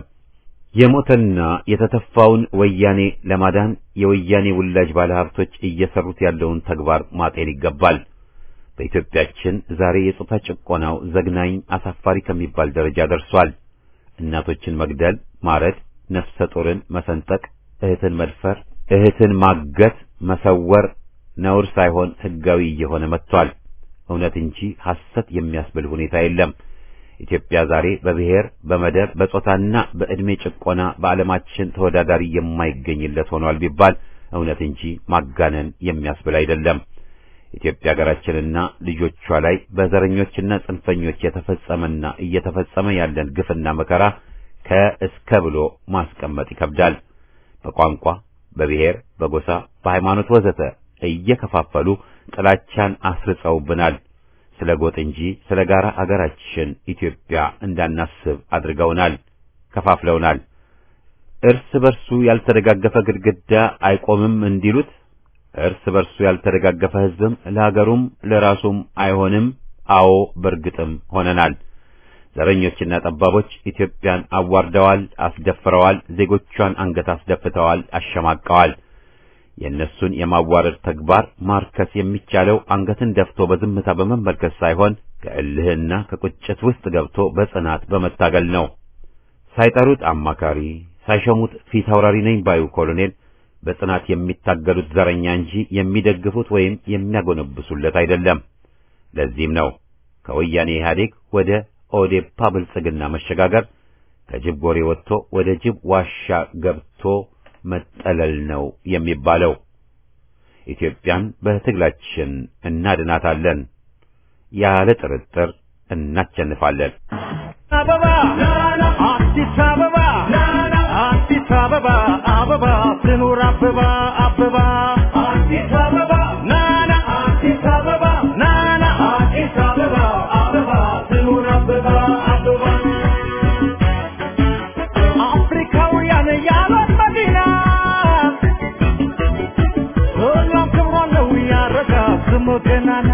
የሞተና የተተፋውን ወያኔ ለማዳን የወያኔ ውላጅ ባለሀብቶች እየሰሩት ያለውን ተግባር ማጤን ይገባል። በኢትዮጵያችን ዛሬ የጾታ ጭቆናው ዘግናኝ፣ አሳፋሪ ከሚባል ደረጃ ደርሷል። እናቶችን መግደል፣ ማረድ፣ ነፍሰ ጡርን መሰንጠቅ፣ እህትን መድፈር፣ እህትን ማገት፣ መሰወር ነውር ሳይሆን ሕጋዊ እየሆነ መጥቷል። እውነት እንጂ ሐሰት የሚያስብል ሁኔታ የለም። ኢትዮጵያ ዛሬ በብሔር፣ በመደብ፣ በጾታና በዕድሜ ጭቆና በዓለማችን ተወዳዳሪ የማይገኝለት ሆኗል ቢባል እውነት እንጂ ማጋነን የሚያስብል አይደለም። ኢትዮጵያ ሀገራችንና ልጆቿ ላይ በዘረኞችና ጽንፈኞች የተፈጸመና እየተፈጸመ ያለን ግፍና መከራ ከእስከ ብሎ ማስቀመጥ ይከብዳል። በቋንቋ፣ በብሔር፣ በጎሳ፣ በሃይማኖት ወዘተ እየከፋፈሉ ጥላቻን አስርጸውብናል። ስለ ጎጥ እንጂ ስለ ጋራ አገራችን ኢትዮጵያ እንዳናስብ አድርገውናል፣ ከፋፍለውናል። እርስ በርሱ ያልተደጋገፈ ግድግዳ አይቆምም እንዲሉት እርስ በርሱ ያልተደጋገፈ ሕዝብም ለሀገሩም ለራሱም አይሆንም። አዎ በርግጥም ሆነናል። ዘረኞችና ጠባቦች ኢትዮጵያን አዋርደዋል፣ አስደፍረዋል፣ ዜጎቿን አንገት አስደፍተዋል፣ አሸማቀዋል። የእነሱን የማዋረድ ተግባር ማርከስ የሚቻለው አንገትን ደፍቶ በዝምታ በመመልከት ሳይሆን ከእልህና ከቁጭት ውስጥ ገብቶ በጽናት በመታገል ነው። ሳይጠሩት አማካሪ፣ ሳይሸሙት ፊት አውራሪ ነኝ ባዩ ኮሎኔል በጽናት የሚታገሉት ዘረኛ እንጂ የሚደግፉት ወይም የሚያጎነብሱለት አይደለም። ለዚህም ነው ከወያኔ ኢህአዴግ ወደ ኦዴፓ ብልጽግና መሸጋገር ከጅብ ጎሬ ወጥቶ ወደ ጅብ ዋሻ ገብቶ መጠለል ነው የሚባለው። ኢትዮጵያን በትግላችን እናድናታለን። ያለ ጥርጥር እናቸንፋለን። አበባ አዲስ አበባ አዲስ አበባ አበባ ትኑር አበባ አበባ አዲስ አበባ ናና አዲስ አበባ ናና አዲስ አበባ አበባ ትኑር አበባ አበባ አፍሪካውያን ያሏት መዲና ሁሉም ክብሯ ነው ያረጋ ስሙ ገናና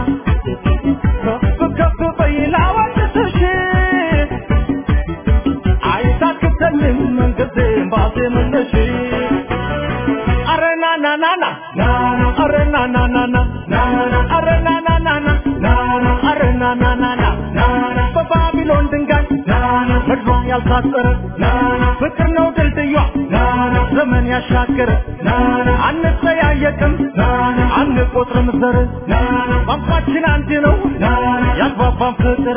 ከፍ ከፍ በይ ላወድስሽ አይታክተልም መንገድም ባዜምልሽ አረ ና ና ና ና ና አረ ና ና ና ና ና አረ ና ና ና ና ና አረ ና ና ና ና ና በባቢሎን ድንጋይ ምድሯ ያልታጠረ ፍቅር ነው ድልድዩ ዘመን ያሻገረ አንጠያየቅም አንቆጥርም ዘር ቋንቋችን አንድ ነው ያግባባን ፍቅር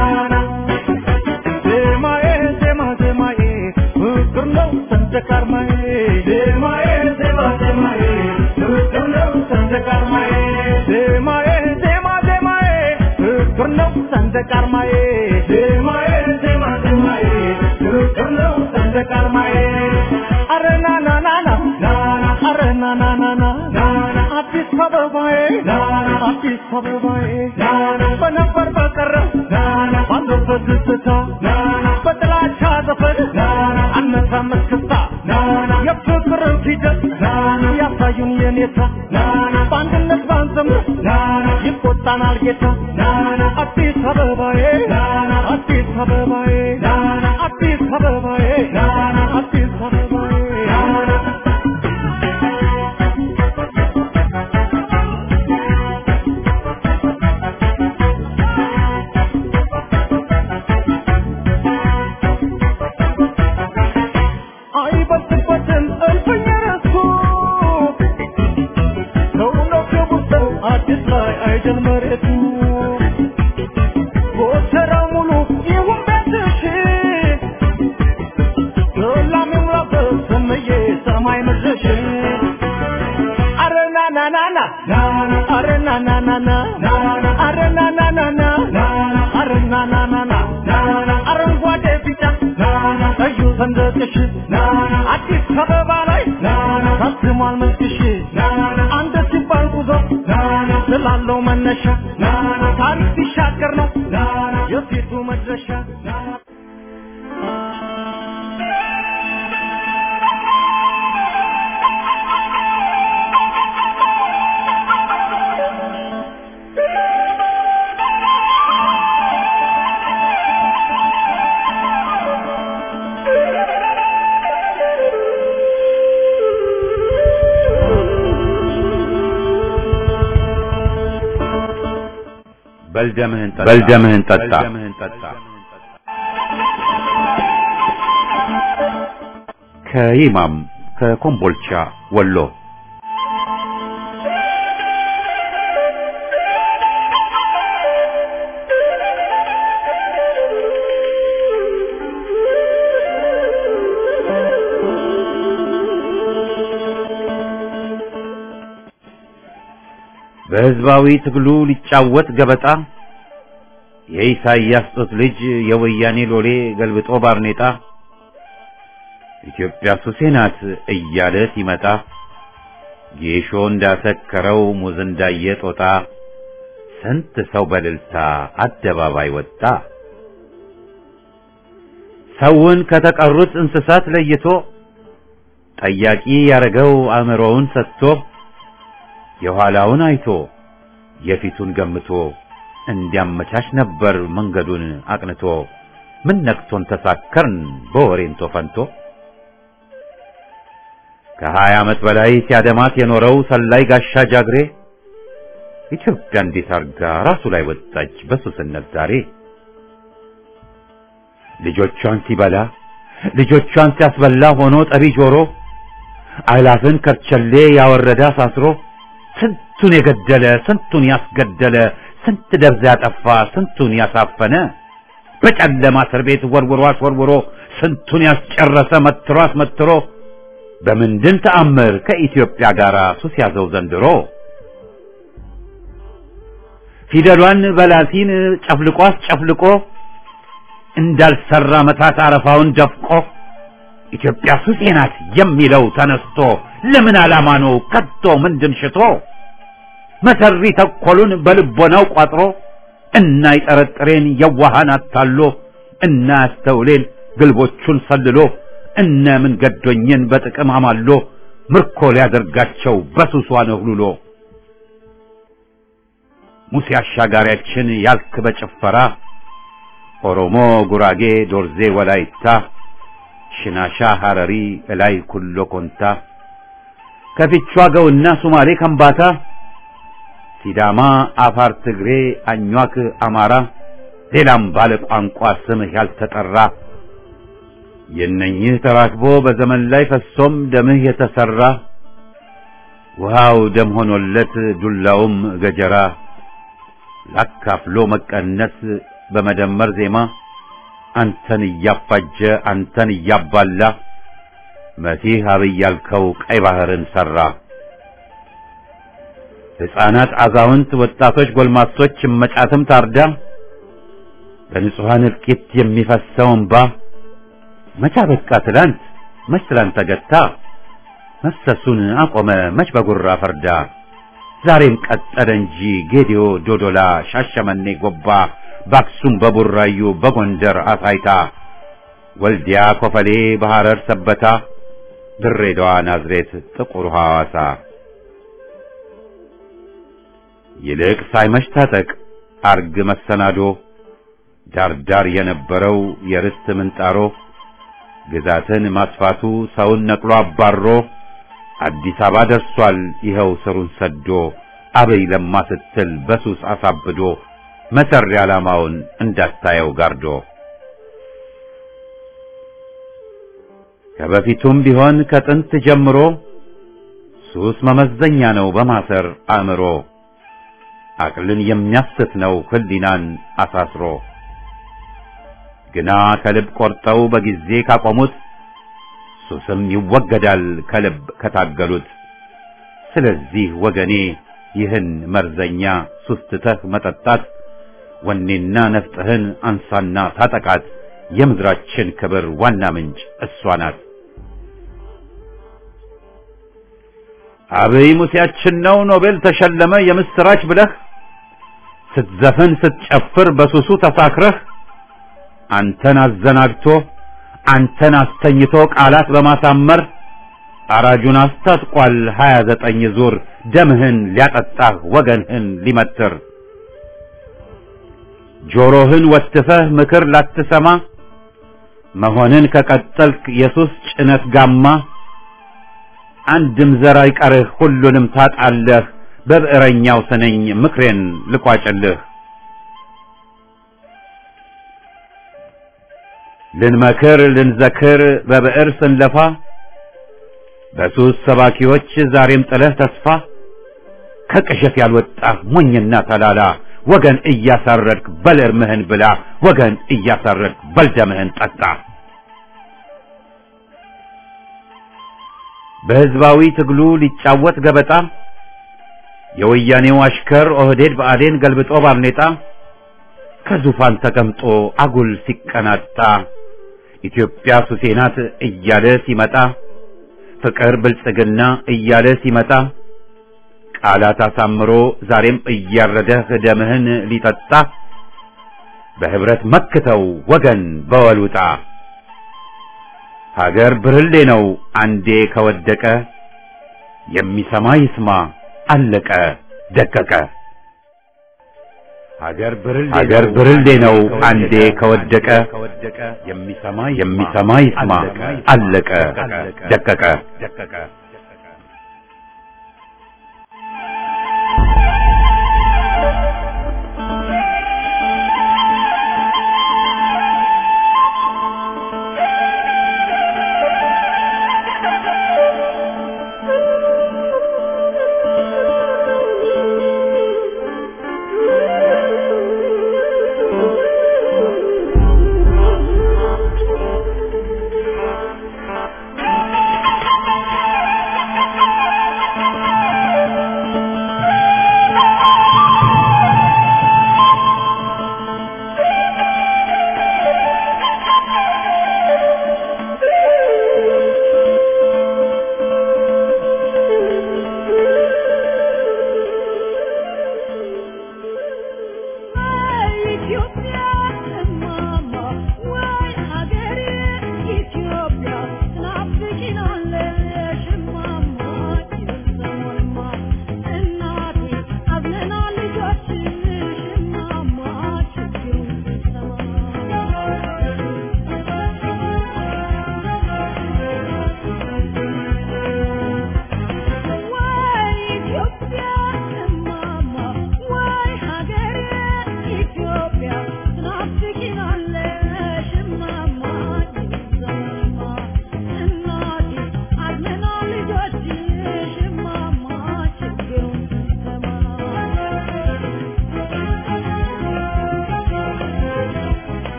ዜማዬ ዜማ ዜማዬ ፍቅር ነው ሰንደቅ ዓርማዬ ዜማዬ ዜማ ዜማዬ ፍቅር ነው ሰንደቅ ዓርማዬ ዜማዬ ዜማ ዜማዬ ፍቅር ነው ሰንደቅ ዓርማዬ ዜማዬ ዜማ ዜማዬ ፍቅር ነው ሰንደቅ ዓርማዬ አረ ና ና ና ና ና አረ ና ና ና ና ና አዲስ አበባዬ አዲስ አበባዬ በነበር በቀረ ባለበት ደስታ በጥላቻ ዘፈን አነሳም እስክስታ የፍቅርን ፊደል ያሳዩን የኔታ በአንድነት ባንዘምር ይቆጣናል ጌታ አዲስ አበባዬ አዲስ አበባዬ አዲስ አበባዬ አዲስ አበባዬ አይበልጥበትም እልፍኝ ረሱ ሰውነው ክቡር ሰው አዲስ ላይ አይደል መሬቱ ጎተራው ሙሉ ይሁን ቤትሽ ሰላም ይሙላበት ስምዬ ሰማይ ምድርሽ አረ ና na na na are na na na na are na na na na are na na na na አረንጓዴ ቢጫ ቀዩ ሰንደቅሽ አዲስ አበባ ላይ ታትሟል መልክሽ አንድ ሲባል ጉዞ ስላለው መነሻ ታሪክ ሲሻገር ነው የፊቱ መድረሻ በልደምህን ጠጣ በልደምህን ጠጣ ከይማም ከኮምቦልቻ ወሎ በህዝባዊ ትግሉ ሊጫወት ገበጣ የኢሳይያስ ጦት ልጅ የወያኔ ሎሌ ገልብጦ ባርኔጣ ኢትዮጵያ ሱሴ ናት እያለ ሲመጣ ጌሾ እንዳሰከረው ሙዝ እንዳየ ጦጣ ስንት ሰው በልልታ አደባባይ ወጣ። ሰውን ከተቀሩት እንስሳት ለይቶ ጠያቂ ያረገው አእምሮውን ሰጥቶ የኋላውን አይቶ የፊቱን ገምቶ እንዲያመቻች ነበር መንገዱን አቅንቶ ምን ነክቶን ተሳከርን በወሬንቶ ፈንቶ ከሀያ ዓመት በላይ ሲያደማት የኖረው ሰላይ ጋሻ ጃግሬ ኢትዮጵያ እንዴት አርጋ ራሱ ላይ ወጣች በሱስነት ዛሬ ልጆቿን ሲበላ ልጆቿን ሲያስበላ ሆኖ ጠቢ ጆሮ አላፍን ከርቸሌ ያወረደ አሳስሮ ስንቱን የገደለ ስንቱን ያስገደለ ስንት ደብዛ ያጠፋ ስንቱን ያሳፈነ በጨለማ እስር ቤት ወርውሮ አስወርውሮ ስንቱን ያስጨረሰ መትሮ አስመትሮ በምንድን ተአምር ከኢትዮጵያ ጋር ሱስ ያዘው ዘንድሮ ፊደሏን በላቲን ጨፍልቆ አስጨፍልቆ እንዳልሰራ መታት አረፋውን ደፍቆ ኢትዮጵያ ሱሴ ናት የሚለው ተነስቶ ለምን ዓላማ ነው ከቶ ምንድን ሽቶ መሰሪ ተኮሉን በልቦናው ቋጥሮ እና ይጠረጥሬን የዋሃን አታሎ እና ያስተውሌን ግልቦቹን ሰልሎ እነ ምን ገዶኝን በጥቅም አማሎ ምርኮ ሊያደርጋቸው በሱሷ ነህሉሎ ሙሴ አሻጋሪያችን ያልክ በጭፈራ ኦሮሞ፣ ጉራጌ፣ ዶርዜ፣ ወላይታ፣ ሽናሻ፣ ሐረሪ፣ እላይ ኩሎ ኮንታ ከፊቿ ገውና ሱማሌ ከምባታ ሲዳማ፣ አፋር፣ ትግሬ፣ አኟክ፣ አማራ ሌላም ባለ ቋንቋ ስምህ ያልተጠራ የነኝህ ተራክቦ በዘመን ላይ ፈሶም ደምህ የተሰራ ውሃው ደም ሆኖለት ዱላውም ገጀራ ላካፍሎ መቀነስ በመደመር ዜማ አንተን እያፋጀ አንተን እያባላ መሲህ አብይ ያልከው ቀይ ባህርን ሰራ። ሕፃናት፣ አዛውንት፣ ወጣቶች፣ ጎልማሶች እመጫትም ታርዳ በንጹሐን እልቂት የሚፈሰው እንባ መቻ በቃ ትላንት መች ትላንት ተገታ መፍሰሱን አቆመ መች በጉራ ፈርዳ ዛሬም ቀጠለ እንጂ ጌዲዮ፣ ዶዶላ፣ ሻሸመኔ፣ ጎባ በአክሱም በቡራዩ በጎንደር አሳይታ ወልዲያ፣ ኮፈሌ፣ በሐረር ሰበታ ድሬዳዋ፣ ናዝሬት፣ ጥቁር ሐዋሳ ይልቅ ሳይመሽ ታጠቅ አርግ መሰናዶ ዳርዳር የነበረው የርስት ምንጣሮ ግዛትን ማስፋቱ ሰውን ነቅሎ አባሮ አዲስ አበባ ደርሷል ይኸው ስሩን ሰዶ አበይ ለማ ስትል በሱስ አሳብዶ መሰሪ ዓላማውን እንዳታየው ጋርዶ ከበፊቱም ቢሆን ከጥንት ጀምሮ ሱስ መመዘኛ ነው በማሰር አእምሮ አቅልን የሚያስት ነው ህሊናን አሳስሮ ግና ከልብ ቆርጠው በጊዜ ካቆሙት ሱስም ይወገዳል ከልብ ከታገሉት ስለዚህ ወገኔ ይህን መርዘኛ ሱስ ትተህ መጠጣት ወኔና ነፍጥህን አንሳና ታጠቃት። የምድራችን ክብር ዋና ምንጭ እሷ ናት። አብይ ሙሴያችን ነው ኖቤል ተሸለመ የምስራች ብለህ ስትዘፍን ስትጨፍር በሱሱ ተሳክረህ አንተን አዘናግቶ አንተን አስተኝቶ ቃላት በማሳመር አራጁን አስታጥቋል ሀያ ዘጠኝ ዙር ደምህን ሊያጠጣህ ወገንህን ሊመትር ጆሮህን ወትፈህ ምክር ላትሰማ መሆንን ከቀጠልክ የሱስ ጭነት ጋማ አንድም ዘር አይቀርህ ሁሉንም ታጣለህ። በብዕረኛው ስነኝ ምክሬን ልቋጭልህ። ልንመክር ልንዘክር በብዕር ስንለፋ በሱስ ሰባኪዎች ዛሬም ጥለህ ተስፋ ከቅዠት ያልወጣህ ሞኝና ተላላ ወገን እያሳረድክ በል እርምህን ብላ ወገን እያሳረድክ በል ደምህን ጠጣ። በሕዝባዊ ትግሉ ሊጫወት ገበጣ የወያኔው አሽከር ኦህዴድ ብአዴን ገልብጦ ባርኔጣ ከዙፋን ተቀምጦ አጉል ሲቀናጣ ኢትዮጵያ ሱሴ ናት እያለ ሲመጣ ፍቅር ብልጽግና እያለ ሲመጣ ቃላት አሳምሮ ዛሬም እያረደህ ደምህን ሊጠጣ በህብረት መክተው ወገን በወሉጣ ሀገር ብርሌ ነው አንዴ ከወደቀ የሚሰማ ይስማ አለቀ ደቀቀ። ሀገር ብርሌ ነው አንዴ ከወደቀ የሚሰማ ይስማ አለቀ ደቀቀ።